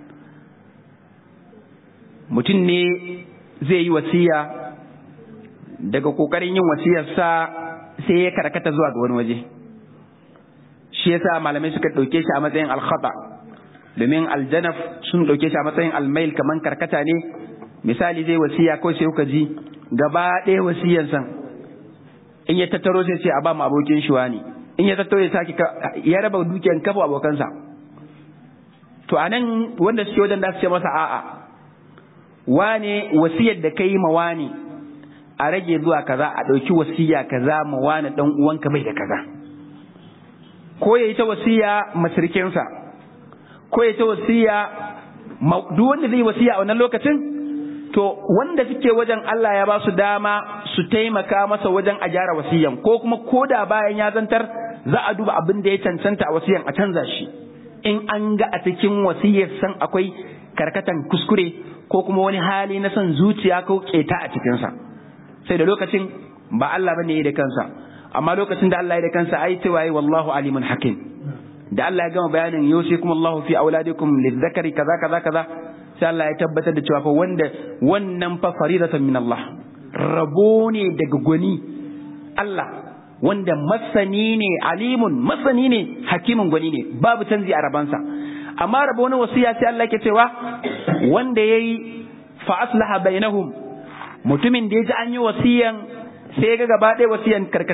mutum ne zai yi wasiya daga kokarin yin wasiyarsa sai ya karkata zuwa ga wani waje shi yasa malamai suka ɗauke shi a matsayin alkhata domin aljanaf sun ɗauke shi a matsayin almail kaman karkata ne misali zai wasiya ko sai kuka ji gaba ɗaya wasiyarsa in ya tattaro sai ce a ba mu abokin shi wani in ya tattaro ya sake ya raba dukiyar kafa abokansa to anan wanda suke wajen da su ce masa a'a wane wasiyar da kai ma wani a rage zuwa kaza a ɗauki wasiya kaza ma wani ɗan uwanka bai da kaza ko ya yi ta wasiya masirkinsa ko ya ta wasiya duk wanda zai wasiya a wannan lokacin to wanda suke wajen Allah ya ba su dama su taimaka masa wajen a gyara wasiyan ko kuma ko da bayan ya zantar za a duba abin da ya cancanta a wasiyan a canza shi in an ga a cikin wasiyar san akwai karkatan kuskure ko kuma wani hali na son zuciya ko keta a cikinsa sai da lokacin ba Allah bane ya da kansa amma lokacin da Allah ya da kansa ai cewa wallahu alimun hakim da Allah ya gama bayanin yusikum Allahu fi auladikum lizzakari kaza kaza kaza sai Allah ya tabbatar da cewa fa wanda wannan fa faridatan min Allah rabo ne daga gwani Allah wanda masani ne alimun masani ne hakimin gwani ne babu canji a rabansa amma rabo na wasiya sai Allah ke cewa wanda yayi fa aslaha bainahum mutumin da ya ji an yi wasiyan sai ga gaba ɗaya wasiyan karkata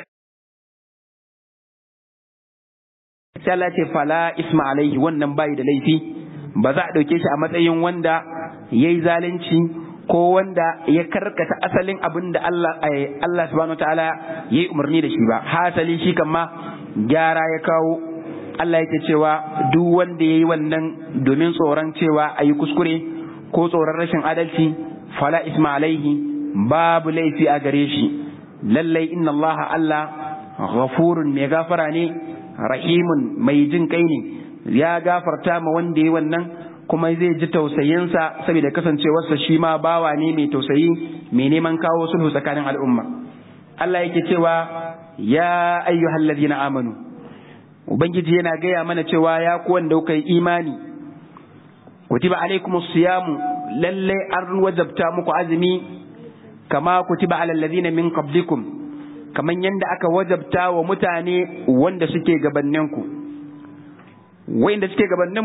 sai Allah ce fala isma alaihi wannan bai da laifi ba za a ɗauke shi a matsayin wanda ya yi zalunci ko wanda ya karkata asalin abin da Allah Allah subhanahu wataala ya yi umarni da shi ba hasali shi kan ma gyara ya kawo Allah yake cewa duk wanda ya yi wannan domin tsoron cewa a yi kuskure ko tsoron rashin adalci fala isma alaihi babu laifi a gare shi lallai inna Allah Allah ghafurun mai gafara ne rahimun mai jin kai ne ya gafarta ma wanda ya wannan kuma zai ji tausayinsa saboda kasancewarsa shi ma bawa ne mai tausayi mai neman kawo sulhu tsakanin al'umma Allah yake cewa ya ayyuhal ladina amanu ubangiji yana gaya mana cewa ya ku wanda kuka yi imani kutiba alaikumus siyamu lalle an wajabta muku azumi kama kutiba alal ladina min qablikum kaman yanda aka wajabta wa mutane wanda suke gabanninku wanda suke gabanin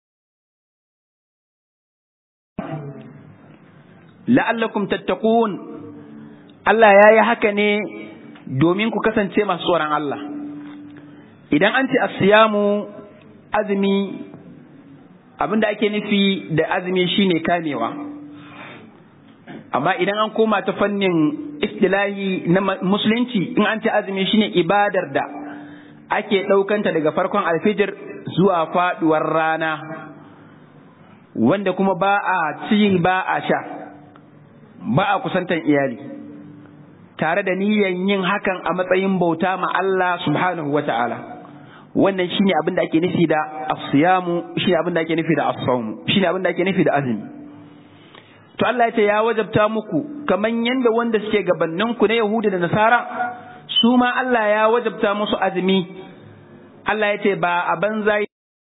la'allakum tattaqun Allah ya yi haka ne domin ku kasance masu tsoron Allah idan an ce asiyamu azumi abinda ake nufi da azumi shine kamewa amma idan an koma ta fannin istilahi na musulunci in an ce azumi shine ibadar da ake ɗaukanta daga farkon alfijir zuwa faɗuwar rana wanda kuma ba a ci ba a sha ba a kusantan iyali tare da niyyar yin hakan a matsayin bauta ma Allah subhanahu wa ta'ala wannan shine abin da ake nufi da asiyamu shine abin da ake nufi da as-sawm shine abin da ake nufi da azumi to Allah ya ce ya wajabta muku kaman yanda wanda suke gabanin ku na Yahudi da Nasara su ma Allah ya wajabta musu azumi Allah ya ce ba a banza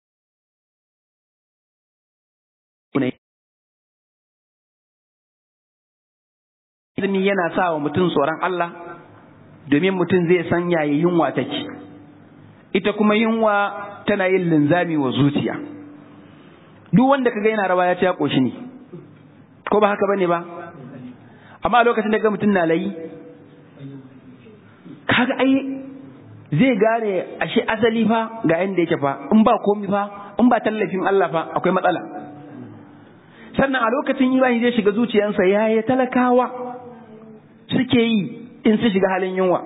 azumi yana sa wa mutum tsoron Allah domin mutum zai san yaya yunwa take ita kuma yunwa tana yin linzami wa zuciya duk wanda kaga yana rawa ya ce ya koshi ne ko ba haka bane ba amma a lokacin da ga mutum na layi kaga ai zai gane ashe asali fa ga yanda yake fa in ba komi fa in ba tallafin Allah fa akwai matsala sannan a lokacin imani zai shiga zuciyarsa yaya talakawa suke yi in su shiga halin yunwa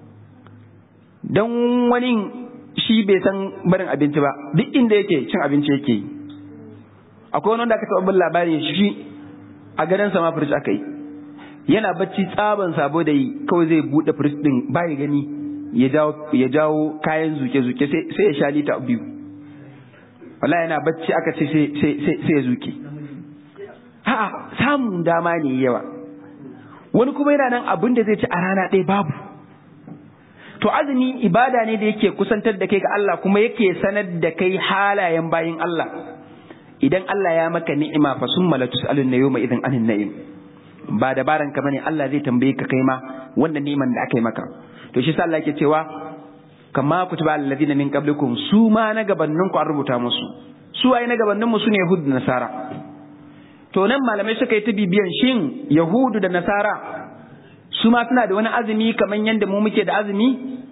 don wani shi bai san barin abinci ba duk inda yake cin abinci yake yi akwai wani wanda aka taɓa bin labari shi a gadon sama firij aka yi yana bacci tsaban sabo da yi kawai zai buɗe firij ɗin baya gani ya jawo kayan zuke-zuke sai ya sha lita biyu wala yana bacci aka ce sai ya zuke a'a samun dama ne yawa wani kuma yana nan abin da zai ci a rana ɗaya babu to azumi ibada ne da yake kusantar da kai ga Allah kuma yake sanar da kai halayen bayin Allah idan Allah ya maka ni'ima fa summa la tus'alun yawma idhin anin na'im ba dabaran ka bane Allah zai tambaye ka kai ma wannan ni'iman da aka yi maka to shi sa Allah yake cewa kama kutiba alladhina min qablikum su ma na gabanin ku an rubuta musu su ai na gabanin mu sune yahud da nasara to nan malamai suka yi ta bibiyan shin yahudu da nasara su ma suna da wani azumi kamar yadda mu muke da azumi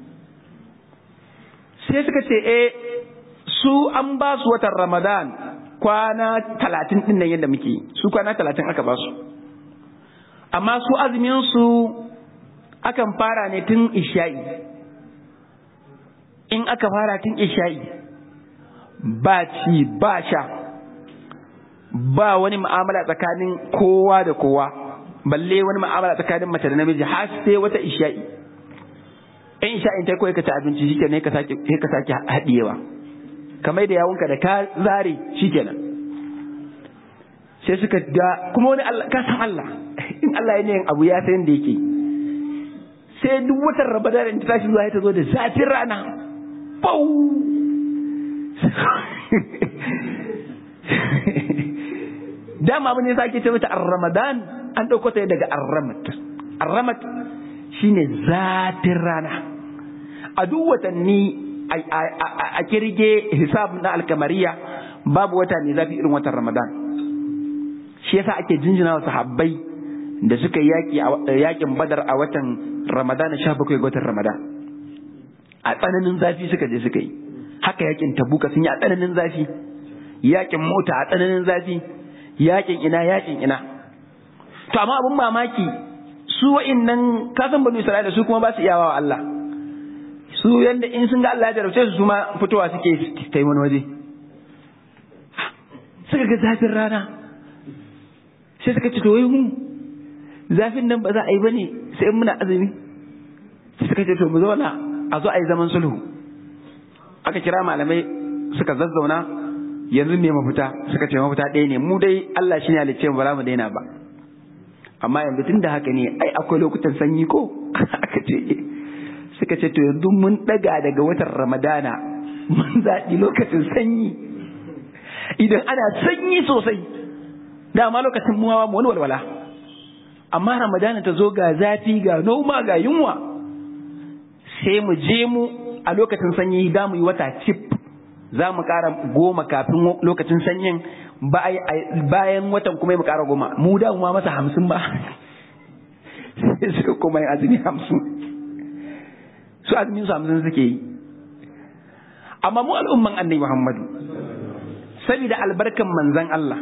sai suka ce eh su an ba su watan ramadan kwana talatin din nan yadda muke su kwana talatin aka ba su amma su azumin su akan fara ne tun isha'i in aka fara tun isha'i ba ci ba sha ba wani mu'amala tsakanin kowa da kowa balle wani mu'amala tsakanin mace da namiji har sai wata isha'i in isha'in ta kawai ka ci abinci shike ne ka sake sai ka sake haɗiyewa kamar da yawunka da ka zare shikenan sai suka ga kuma wani Allah ka san Allah in Allah ya yin abu ya san da yake sai duk watan Ramadan ta tashi zuwa ta zo da zafin rana bau dama abin da sake ce mata ar-ramadan an ɗauko ta daga ar-ramat ar-ramat shine zatin rana a duk watanni a kirge hisab na alkamariya babu wata ne zafi irin watan ramadan shi yasa ake jinjina wa sahabbai da suka yaki yakin badar a watan ramadan sha bakwai ga watan ramadan a tsananin zafi suka je suka yi haka yakin tabuka sun yi a tsananin zafi yakin mota a tsananin zafi yakin ina yakin ina to amma abin mamaki su wa'innan kasan banu isra'ila su kuma ba su iyawa wa Allah su yanda in sun ga Allah ya jarabce su su ma fitowa suke kai wani waje suka ga zafin rana sai suka ce to wai mu zafin nan ba za a yi bane sai muna azumi sai suka ce to mu zauna a zo a yi zaman sulhu aka kira malamai suka zazzauna yanzu ne mafita suka ce mafita ɗaya ne mu dai Allah shi ne halicce mu ba za mu daina ba amma yanzu tun da haka ne ai akwai lokutan sanyi ko aka ce suka ce to yanzu mun daga daga watan ramadana mun zaɓi lokacin sanyi idan ana sanyi sosai dama lokacin muwa mu wani walwala amma ramadana ta zo ga zafi ga noma ga yunwa sai mu je mu a lokacin sanyi za mu yi wata cif za mu ƙara goma kafin lokacin sanyin bayan watan kuma mu ƙara goma mu da ma masa hamsin ba sai kuma yin azumi hamsin su azumin su hamsin suke yi amma mu al'umman annabi muhammadu saboda albarkan manzan Allah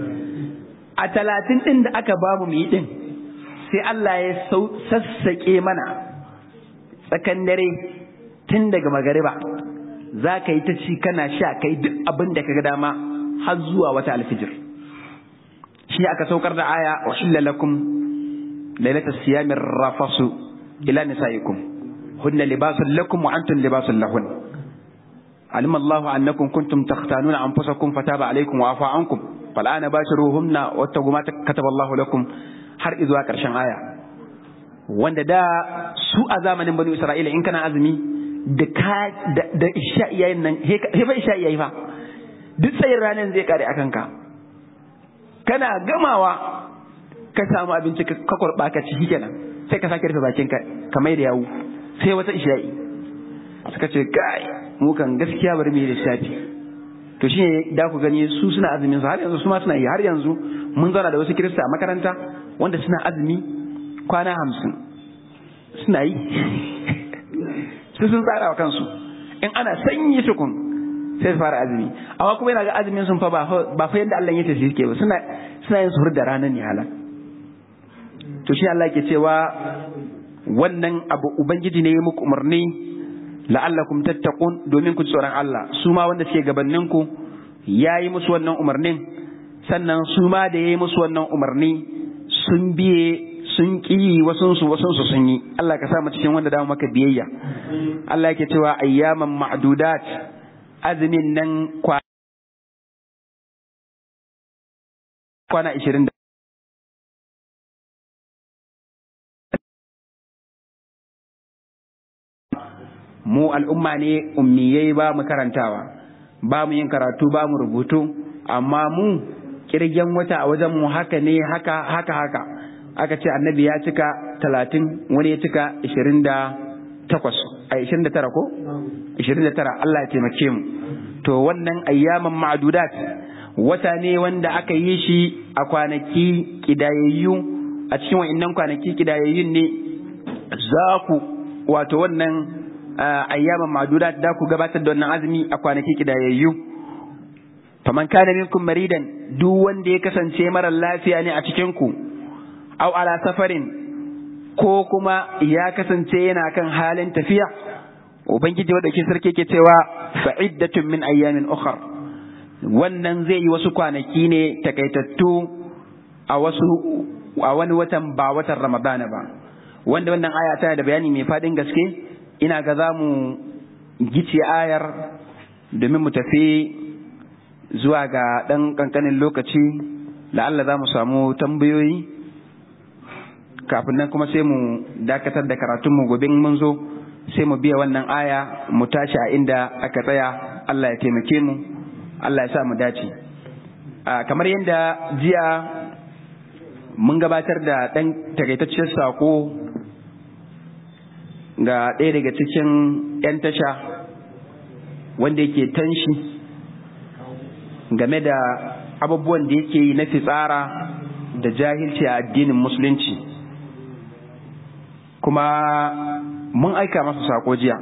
a talatin ɗin da aka bamu mu yi ɗin sai Allah ya sassaƙe mana tsakan dare tun daga magariba za ka yi ta ci kana sha kai duk abin da ka ga dama har zuwa wata alfijir shi aka saukar da aya wa hilla lakum lailatul siyamir rafasu ila nisaikum hunna libasun lakum wa antum libasun lahun علم الله أنكم كنتم تختانون أنفسكم فتاب عليكم وعفى عنكم فالآن باشروهن واتقوا ما كتب الله لكم har izuwa ƙarshen aya wanda da su a zamanin bani Isra'ila in kana azumi da ka da isha iyayen nan he fa isha iyayi fa duk tsayin ranar zai kare akan ka kana gamawa ka samu abinci ka kurba ka ci kenan sai ka sake rufe bakin ka ka mai da yawu sai wata isha'i suka ce kai mu kan gaskiya bari mu yi lissafi to shine da ku gani su suna azumin su har yanzu su ma suna yi har yanzu mun zauna da wasu kirista a makaranta wanda suna azumi kwana hamsin suna yi su sun tsara wa kansu in ana sanyi tukun sai su fara azumi amma kuma yana ga azumin sun fa ba fa yadda Allah ya ce su yake ba suna suna yin suhur da ranar ne halal to shi Allah ke cewa wannan abu ubangiji ne ya muku umarni la'allakum tattaqun domin ku tsoron Allah su ma wanda suke gabanin ku yayi musu wannan umarnin sannan su ma da yayi musu wannan umarni sun biye sun ƙi wasunsu wasunsu sun yi Allah ka sa mu cikin wanda da maka biyayya Allah yake cewa ayyaman ma'dudat azumin nan kwana 20 mu al'umma ne ummiyai ba mu karantawa ba mu yin karatu ba mu rubutu amma mu kirgen wata a wajen mu haka ne haka haka haka aka ce annabi ya cika talatin wani ya cika ishirin da takwas a ishirin da tara ko ishirin da tara Allah ya taimake mu to wannan ayyaman ma'adudat wata ne wanda aka yi shi a kwanaki kidayayyu a cikin wa'annan kwanaki kidayayyun ne za ku wato wannan ayyaman ma'adudat da ku gabatar da wannan azumi a kwanaki kidayayyu faman kana minkum maridan duk wanda ya kasance mara lafiya ne a cikin ku aw ala safarin ko kuma ya kasance yana kan halin tafiya ubangiji wanda ke sarki ke cewa fa'iddatun min ayyamin ukhra wannan zai yi wasu kwanaki ne takaitattu a wasu a wani watan ba watan ramadana ba wanda wannan aya tana da bayani mai fadin gaske ina ga za mu gice ayar domin mu tafi zuwa ga ɗan ƙanƙanin lokaci la'alla za mu samu tambayoyi kafin nan kuma sai mu dakatar da karatunmu gobe mun zo sai mu biya wannan aya mu tashi a inda aka tsaya Allah ya taimake mu Allah ya sa mu dace kamar yadda jiya mun gabatar da ɗan takaitaccen sako ga ɗaya daga cikin 'yan tasha wanda yake tanshi game da abubuwan da yake yi na fitsara da jahilci a addinin musulunci kuma mun aika masa sako jiya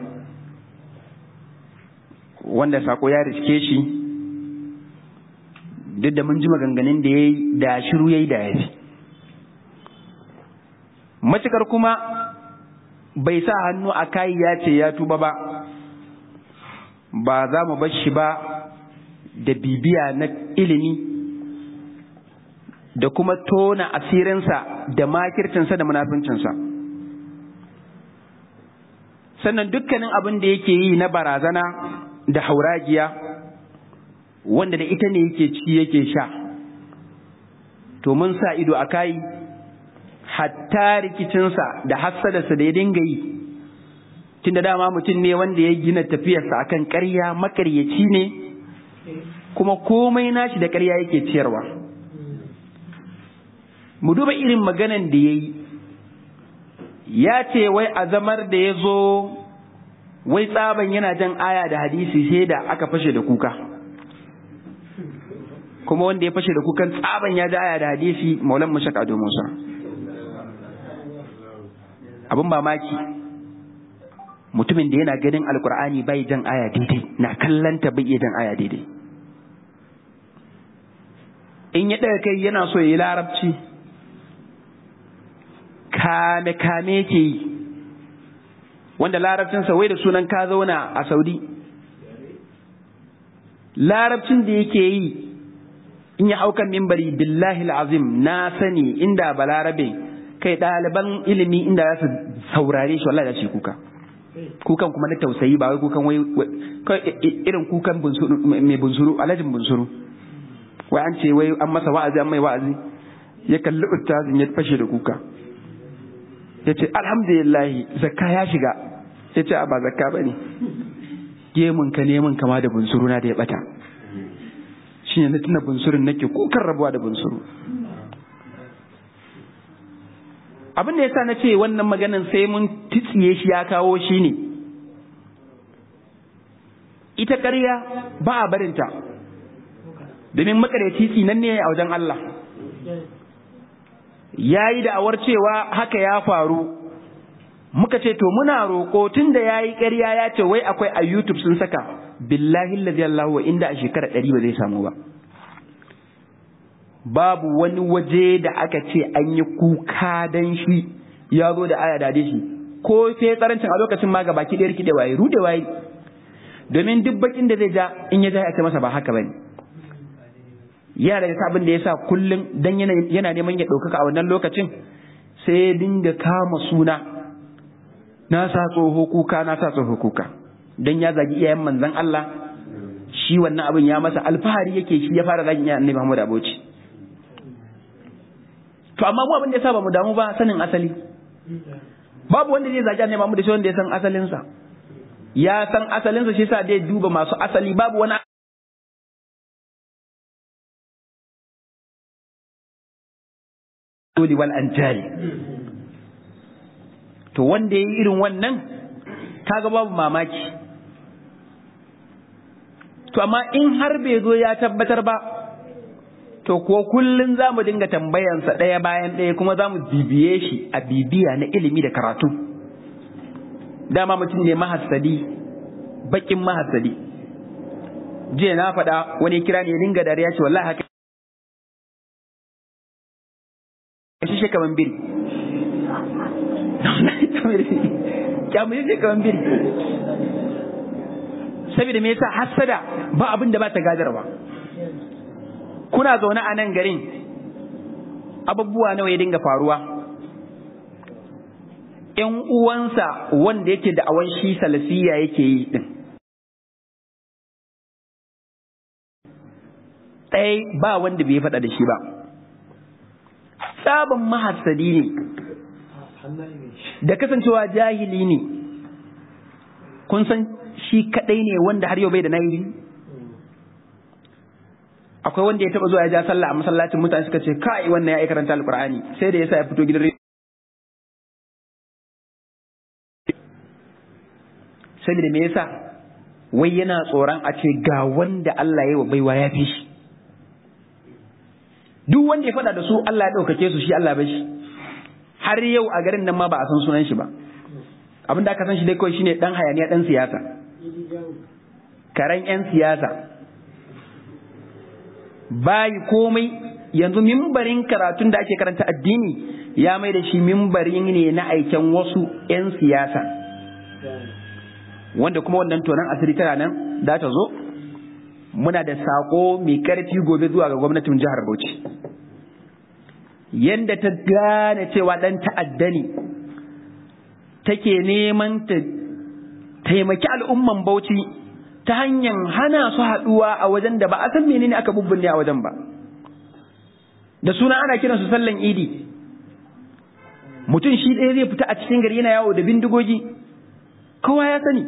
wanda sako ya riske shi duk da mun ji maganganun da ya yi da shiru ya yi da ya fi matukar kuma bai sa hannu a kayi ya ce ya tuba ba ba za mu bar shi ba da bibiya na ilimi da kuma tona asirinsa da makircinsa da munafincinsa sannan dukkanin abin da yake yi na barazana da hauragiya wanda da ita ne yake ci yake sha to mun sa ido a kai hatta rikicinsa da hassadarsa da ya dinga yi tun da dama mutum ne wanda ya gina tafiyarsa akan ƙarya makaryaci ne kuma komai nashi da ƙarya yake ciyarwa mu duba irin maganan da ya yi ya ce wai azamar da ya zo wai tsaban yana jan aya da hadisi sai da aka fashe da kuka kuma wanda ya fashe da kukan tsaban ya ja aya da hadisi maulan mashak ado musa abin mamaki mutumin da yana ganin alkur'ani bai jan aya daidai na kallanta bai iya jan aya daidai in ya ɗaga kai yana so ya yi larabci kame kame ke yi wanda larabcinsa wai da sunan ka zauna a saudi larabcin da yake yi in ya aukan mimbari billahi azim na sani inda balarabe kai ɗaliban ilimi inda za su saurare shi wallahi da shi kuka kukan kuma na tausayi ba wai kukan wai irin kukan mai bunsuru alhajin bunsuru wai an ce wai an masa wa'azi an mai wa'azi ya kalli ustazin ya fashe da kuka ya ce alhamdulillah zakka ya shiga ya ce ba zakka ba ne gemun ka neman kama da bunsuru na da ya bata shi ne na tuna bunsurun nake kukan rabuwa da bunsuru abin da ya sa na ce wannan maganin sai mun titsiye shi ya kawo shi ne ita ƙarya ba a barinta domin makareci tsinan ne a wajen Allah ya yi da'awar cewa haka ya faru muka ce to muna roƙo tun da ya yi ƙarya ya ce wai akwai a YouTube sun saka billahi lazi Allah wa inda a shekara ɗari ba zai samu ba babu wani waje da aka ce an yi kuka dan shi ya zo da aya da shi ko sai tsarancin a lokacin ma baki ɗaya rikide waye rude waye domin duk bakin da zai ja in ya ja ya ce masa ba haka bane yana daga abin da ya sa kullum dan yana neman ya ɗaukaka a wannan lokacin sai ya dinga kama suna na sa tsoho kuka na sa tsoho kuka dan ya zagi iyayen manzon Allah shi wannan abin ya masa alfahari yake shi ya fara zagin iyayen Annabi Muhammad Abuci to amma mu abin da yasa ba mu damu ba sanin asali babu wanda zai zagi Annabi Muhammad sai wanda ya san asalin sa ya san asalinsa shi sa dai duba masu asali babu wani wal anjali to wanda ya yi irin wannan kaga babu mamaki to amma in har bai zo ya tabbatar ba to ko kullun za mu dinga tambayansa ɗaya bayan ɗaya kuma za mu bibiye shi a bibiya na ilimi da karatu dama mutum ne mahassadi bakin mahassadi jiya na faɗa wani kira ne dinga dariya ce wallahi haka shi shi kaman biri kyamu shi kaman biri saboda me yasa hassada ba abin da ba ta gadarwa kuna zaune a nan garin abubuwa nawa ya dinga faruwa ‘yan uwansa wanda yake da awan shi salafiya yake yi din ɗaya ba wanda bai faɗa da shi ba sabon mahassadi ne da kasancewa jahili ne kun san shi kaɗai ne wanda har yau bai da nayi akwai wanda ya taba zuwa ya ja sallah a masallacin mutane suka ce kai wannan ya yi karanta alqur'ani sai da yasa ya fito gidan saboda me yasa wai yana tsoron a ce ga wanda Allah ya yi wa baiwa ya fi shi duk wanda ya faɗa da su Allah ya ɗaukake su shi Allah ba shi har yau a garin nan ma ba a san sunan shi ba abin da aka san shi dai kawai shine dan hayaniya dan siyasa karen yan siyasa bayi komai yanzu mimbarin karatun da ake karanta addini ya mai da shi mimbarin ne na aiken wasu 'yan siyasa wanda kuma wannan tonan asiri tana nan za ta zo muna da sako mai karfi gobe zuwa ga gwamnatin jihar Bauchi yanda ta gane cewa dan ta'adda ne take neman ta taimaki al'umman Bauchi ta hanyar hana su haɗuwa a wajen da ba a san menene aka bubbunne a wajen ba da suna ana kiran su sallan idi mutum shi ɗaya zai fita a cikin gari yana yawo da bindigogi kowa ya sani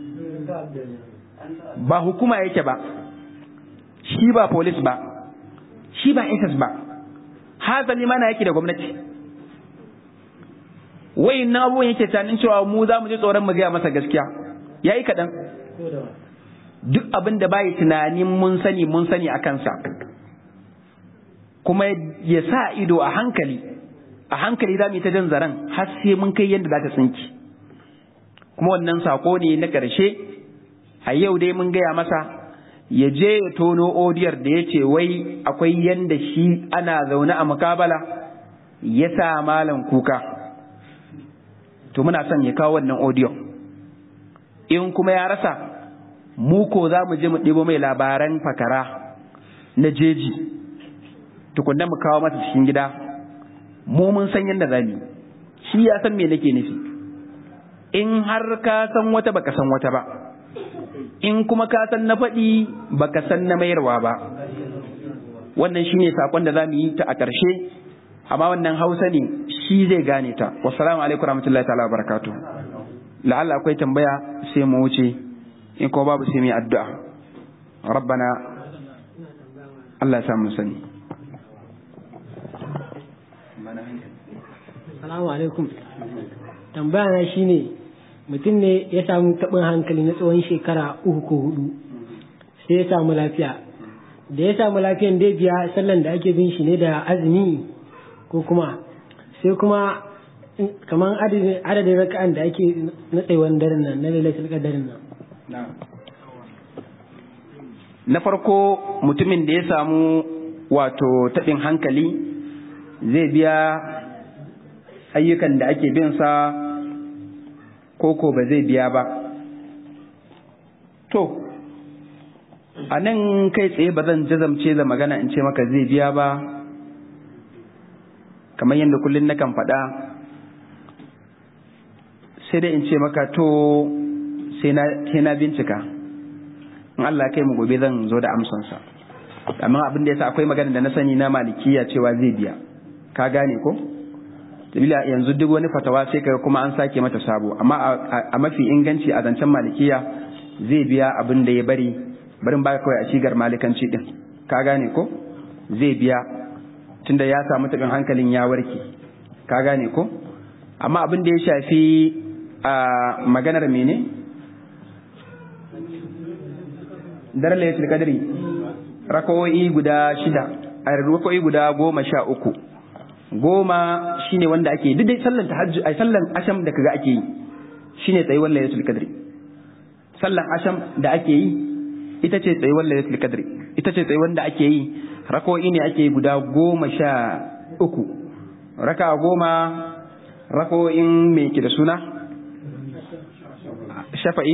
ba hukuma yake ba shi ba polis ba shi ba ss ba hazali mana yake da gwamnati wai na abubuwan yake tunanin cewa mu za mu ji tsoron mu gaya masa gaskiya yayi kaɗan duk abin da bai tunanin mun sani mun sani a kansa kuma ya sa ido a hankali a hankali za mu yi ta jan zaren har sai mun kai yadda za ta tsinki kuma wannan sako ne na ƙarshe a yau dai mun gaya masa ya je ya tono odiyar da ya ce wai akwai yanda shi ana zaune a mukabala ya sa malam kuka to muna son ya kawo wannan odiyon in kuma ya rasa mu ko za mu je mu ɗibo mai labaran fakara na jeji tukunna mu kawo masa cikin gida mu mun san yadda za mu shi ya san me nake nufi in har ka san wata baka san wata ba in kuma ka san na faɗi baka san na mayarwa ba wannan shine sakon da za mu yi ta a ƙarshe amma wannan hausa ne shi zai gane ta wassalamu alaikum warahmatullahi ta'ala barakatuh la'alla akwai tambaya sai mu wuce in ko babu sai mu addu'a rabbana Allah ya mu sani Assalamu alaikum tambaya na shine mutum ne ya samu taɓin hankali na tsawon shekara uku ko hudu sai ya samu lafiya da ya samu lafiyan dai biya sallan da ake bin shi ne da azumi ko kuma sai kuma kamar adadin raka'an da ake na tsaiwan daren nan na lailatul qadarin nan na farko mutumin da ya samu wato taɓin hankali zai biya ayyukan da ake bin sa koko ba zai biya ba to a nan kai tsaye ba zan jazamce da magana in ce maka zai biya ba kamar yadda kullum nakan faɗa sai dai in ce maka to sai na bincika in Allah kai mu gobe zan zo da amsansa amma abin da yasa akwai magana da na sani na malikiya cewa zai biya ka gane ko sabila yanzu duk wani fatawa sai kaga kuma an sake mata sabo amma a mafi inganci a zancen malikiya zai biya abin da ya bari barin baka kawai a shigar malikanci din ka gane ko zai biya tunda ya samu tabin hankalin ya warke ka gane ko amma abin da ya shafi a maganar mene daren laylatul qadri rakawoyi guda shida a rakawoyi guda goma sha uku goma shine wanda ake duk dai sallan tahajjud ai sallan asham da kaga ake yi shine tsayuwar laylatul qadri sallan asham da ake yi ita ce tsayuwar laylatul qadri ita ce tsayuwar da ake yi rakawoyi ne ake yi guda goma sha uku raka goma rako'in me ke da suna shafa'i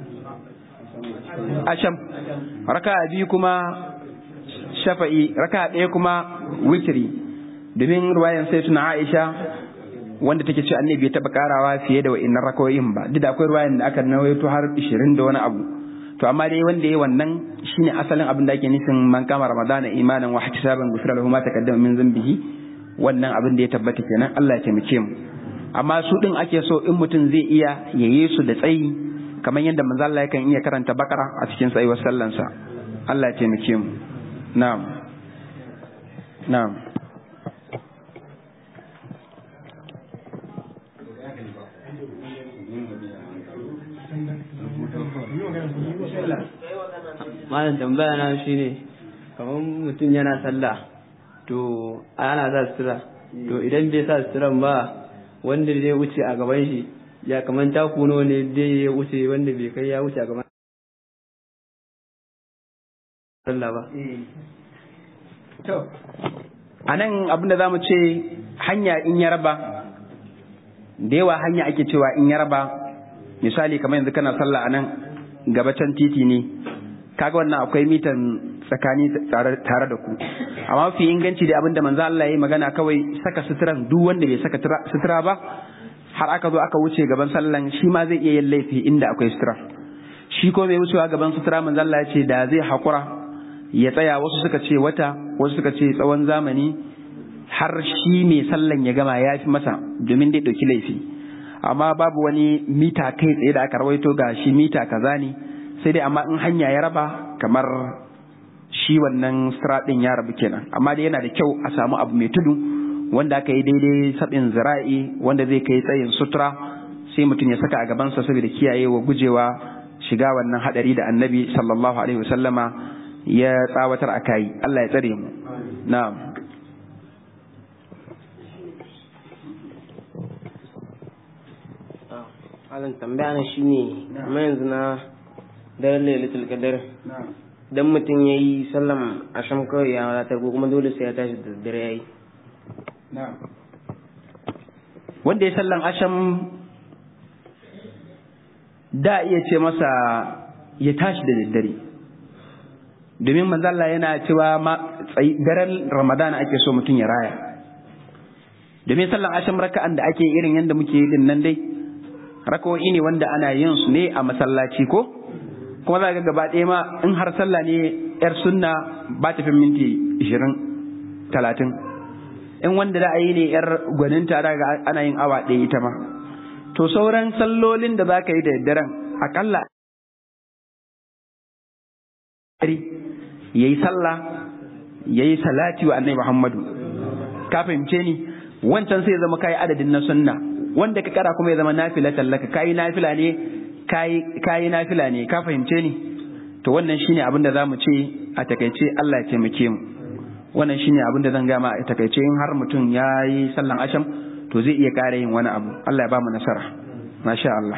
asham raka biyu kuma shafa'i raka ɗaya kuma witri domin ruwayan sai tuna aisha wanda take ce annabi ya taɓa karawa fiye da wa'innan rako'in ba duk da akwai ruwayan da aka nawaito har 20 da wani abu to amma dai wanda ya wannan shine asalin abin da ake nufin man kama ramadana imanan wa ihtisaban gufira lahu ma taqaddama min dhanbihi wannan abin da ya tabbata kenan Allah ya taimake mu amma su din ake so in mutum zai iya yaye su da tsayi kamar yadda manzo Allah yakan iya karanta bakara a cikin tsayuwar sallansa Allah ya taimake mu na'am na'am malam tambaya na shine kamar mutum yana sallah to ana sa sutura to idan bai sa suturan ba wanda zai wuce a gaban shi ya kamar takuno ne zai ya wuce wanda bai kai ya wuce a gaban sallah ba to a nan abin da za mu ce hanya in ya raba da yawa hanya ake cewa in ya raba misali kamar yanzu kana sallah a nan gabacin titi ne kaga wannan akwai mitan tsakani tare da ku amma mafi inganci da abinda manzo Allah ya yi magana kawai saka suturan duk wanda bai saka sutura ba har aka zo aka wuce gaban sallan shi ma zai iya yin laifi inda akwai sutura shi ko bai wucewa gaban sutura manzo Allah ya ce da zai hakura ya tsaya wasu suka ce wata wasu suka ce tsawon zamani har shi mai sallan ya gama ya fi masa domin dai ɗauki laifi amma babu wani mita kai tsaye da aka rawaito ga shi mita kaza ne sai dai amma in hanya ya raba kamar shi wannan ɗin ya rabu kenan amma dai yana da kyau a samu abu mai tudu wanda aka yi daidai sabin zira'i wanda zai kai tsayin sutura sai mutum ya saka a gabansa saboda kiyaye wa gujewa shiga wannan hadari da annabi sallallahu alaihi wasallama ya tsawatar a kai Allah ya tsare mu na'am Alan tambaya na shine amma yanzu na daren lailatul qadar dan mutum ya yi sallam asham kawai ya wadatar ko kuma dole sai ya tashi da dare ya yi wanda ya sallan asham da iya ce masa ya tashi da daddare domin manzalla yana cewa daren ramadana ake so mutum ya raya domin sallan asham raka'an da ake irin yadda muke yi din nan dai raka'o'i ne wanda ana yin su ne a masallaci ko kuma za ga gaba ɗaya ma in har sallah ne yar sunna ba ta fi minti ishirin talatin in wanda da a yi ne yar gwaninta da ga ana yin awa ɗaya ita ma to sauran sallolin da za ka yi da daren akalla ya yi sallah ya yi salati wa annai muhammadu ka fahimce ni wancan sai zama kayi adadin na sunna wanda ka kara kuma ya zama nafila tallaka kayi nafila ne kayi nafila ne ka fahimce ni to wannan shine abin da za mu ce a takaice Allah ya taimake mu wannan shine abin da zan gama a takaice in har mutum ya yi sallan asham to zai iya ƙara yin wani abu Allah ya ba mu nasara masha Allah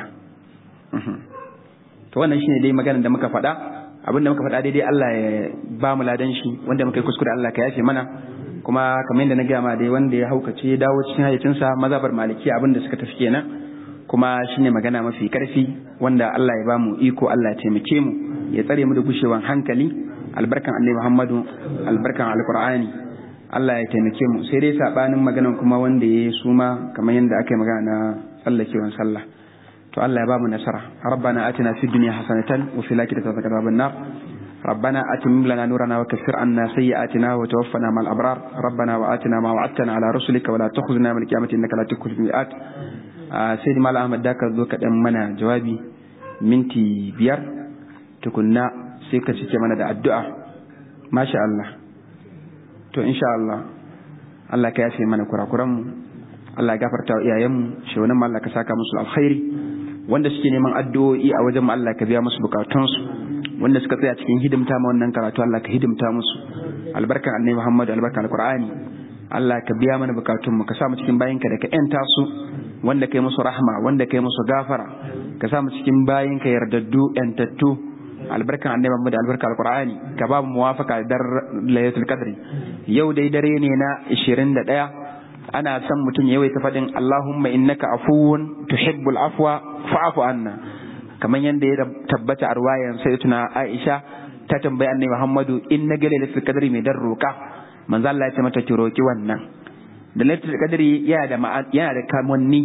to wannan shine dai maganar da muka faɗa abin da muka faɗa daidai Allah ya ba mu ladan shi wanda muka yi kuskure Allah ka yafe mana kuma kamar yadda na gama dai wanda ya haukace ya dawo cikin hayyacinsa mazabar maliki abin da suka tafi kenan kuma shine magana mafi karfi wanda Allah ya ba mu iko Allah ya taimake mu ya tsare mu da gushewan hankali albarkan Annabi Muhammadu albarkan Alqur'ani Allah ya taimake mu sai dai sabanin maganan kuma wanda ya suma kamar yadda aka yi magana na tsallakewan sallah to Allah ya ba mu nasara rabbana atina fid dunya hasanatan wa fil akhirati hasanatan wa qina ربنا أتمم لنا نورنا وكفر عنا سيئاتنا وتوفنا مع الأبرار ربنا وآتنا ما وعدتنا على رسلك ولا تخزنا من القيامة إنك لا تخلف الميعاد سيدي مال أحمد داك ذوك منا جوابي منتي بيار تكنا سيكا سيكا منا دا الدعاء ما شاء الله تو إن شاء الله Allah ka yafe mana kurakuranmu Allah ya gafarta wa iyayenmu shehunan Allah ka saka musu alkhairi wanda suke neman addu'o'i a wajen Allah ka biya musu bukatunsu wanda suka tsaya cikin hidimta ma wannan karatu Allah ka hidimta musu albarkan annabi Muhammad albarkan alqur'ani Allah ka biya mana bukatunmu ka sa mu cikin bayinka da ka yanta su wanda kai musu rahma wanda kai musu gafara ka sa mu cikin bayinka yardaddu yantattu albarkan annabi Muhammad albarkan alqur'ani ka ba mu muwafaka da lailatul qadri yau dai dare ne na 21 ana son mutum ya yawaita faɗin Allahumma innaka afuwun tuhibbul afwa fa'fu anna kamar yadda ya tabbata a ruwayan sayyidatuna Aisha ta tambayi annabi Muhammadu in na ga lailatul qadri mai dan roka manzo Allah ya ce mata ki roki wannan da lailatul qadri yana da yana da kamanni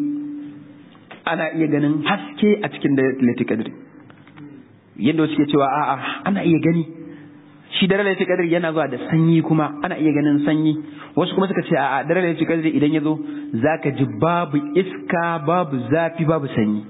ana iya ganin haske a cikin lailatul qadri yadda suke cewa a'a ana iya gani shi dare lailatul qadri yana zuwa da sanyi kuma ana iya ganin sanyi wasu kuma suka ce a'a dare lailatul qadri idan ya zo zaka ji babu iska babu zafi babu sanyi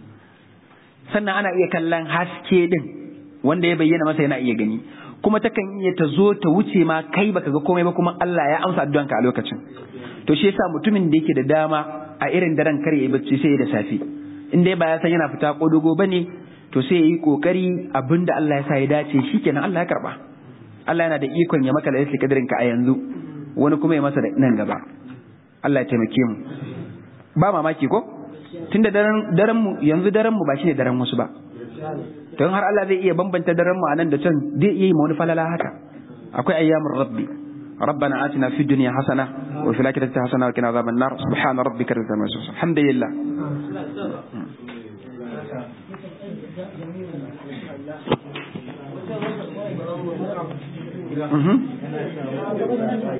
sannan ana iya kallon haske din wanda ya bayyana masa yana iya gani kuma takan iya ta zo ta wuce ma kai baka ga komai ba kuma Allah ya amsa addu'anka a lokacin to shi yasa mutumin da yake da dama a irin daren kar ya yi bacci sai da safe in dai ba ya san yana fita kodogo bane to sai ya yi kokari abinda Allah ya sa ya dace shikenan Allah ya karba Allah yana da ikon ya maka lailatul qadrin ka a yanzu wani kuma ya masa da nan gaba Allah ya taimake mu ba mamaki ko tunda daren daren mu yanzu daren mu ba shine daren wasu ba don har Allah zai iya bambanta daren mu anan da can zai iya yi wani falala haka akwai ayyamur rabbi ربنا آتنا في الدنيا حسنة وفي الآخرة حسنة وقنا عذاب النار سبحان ربك رب العزة عما يصفون الحمد لله Mm-hmm.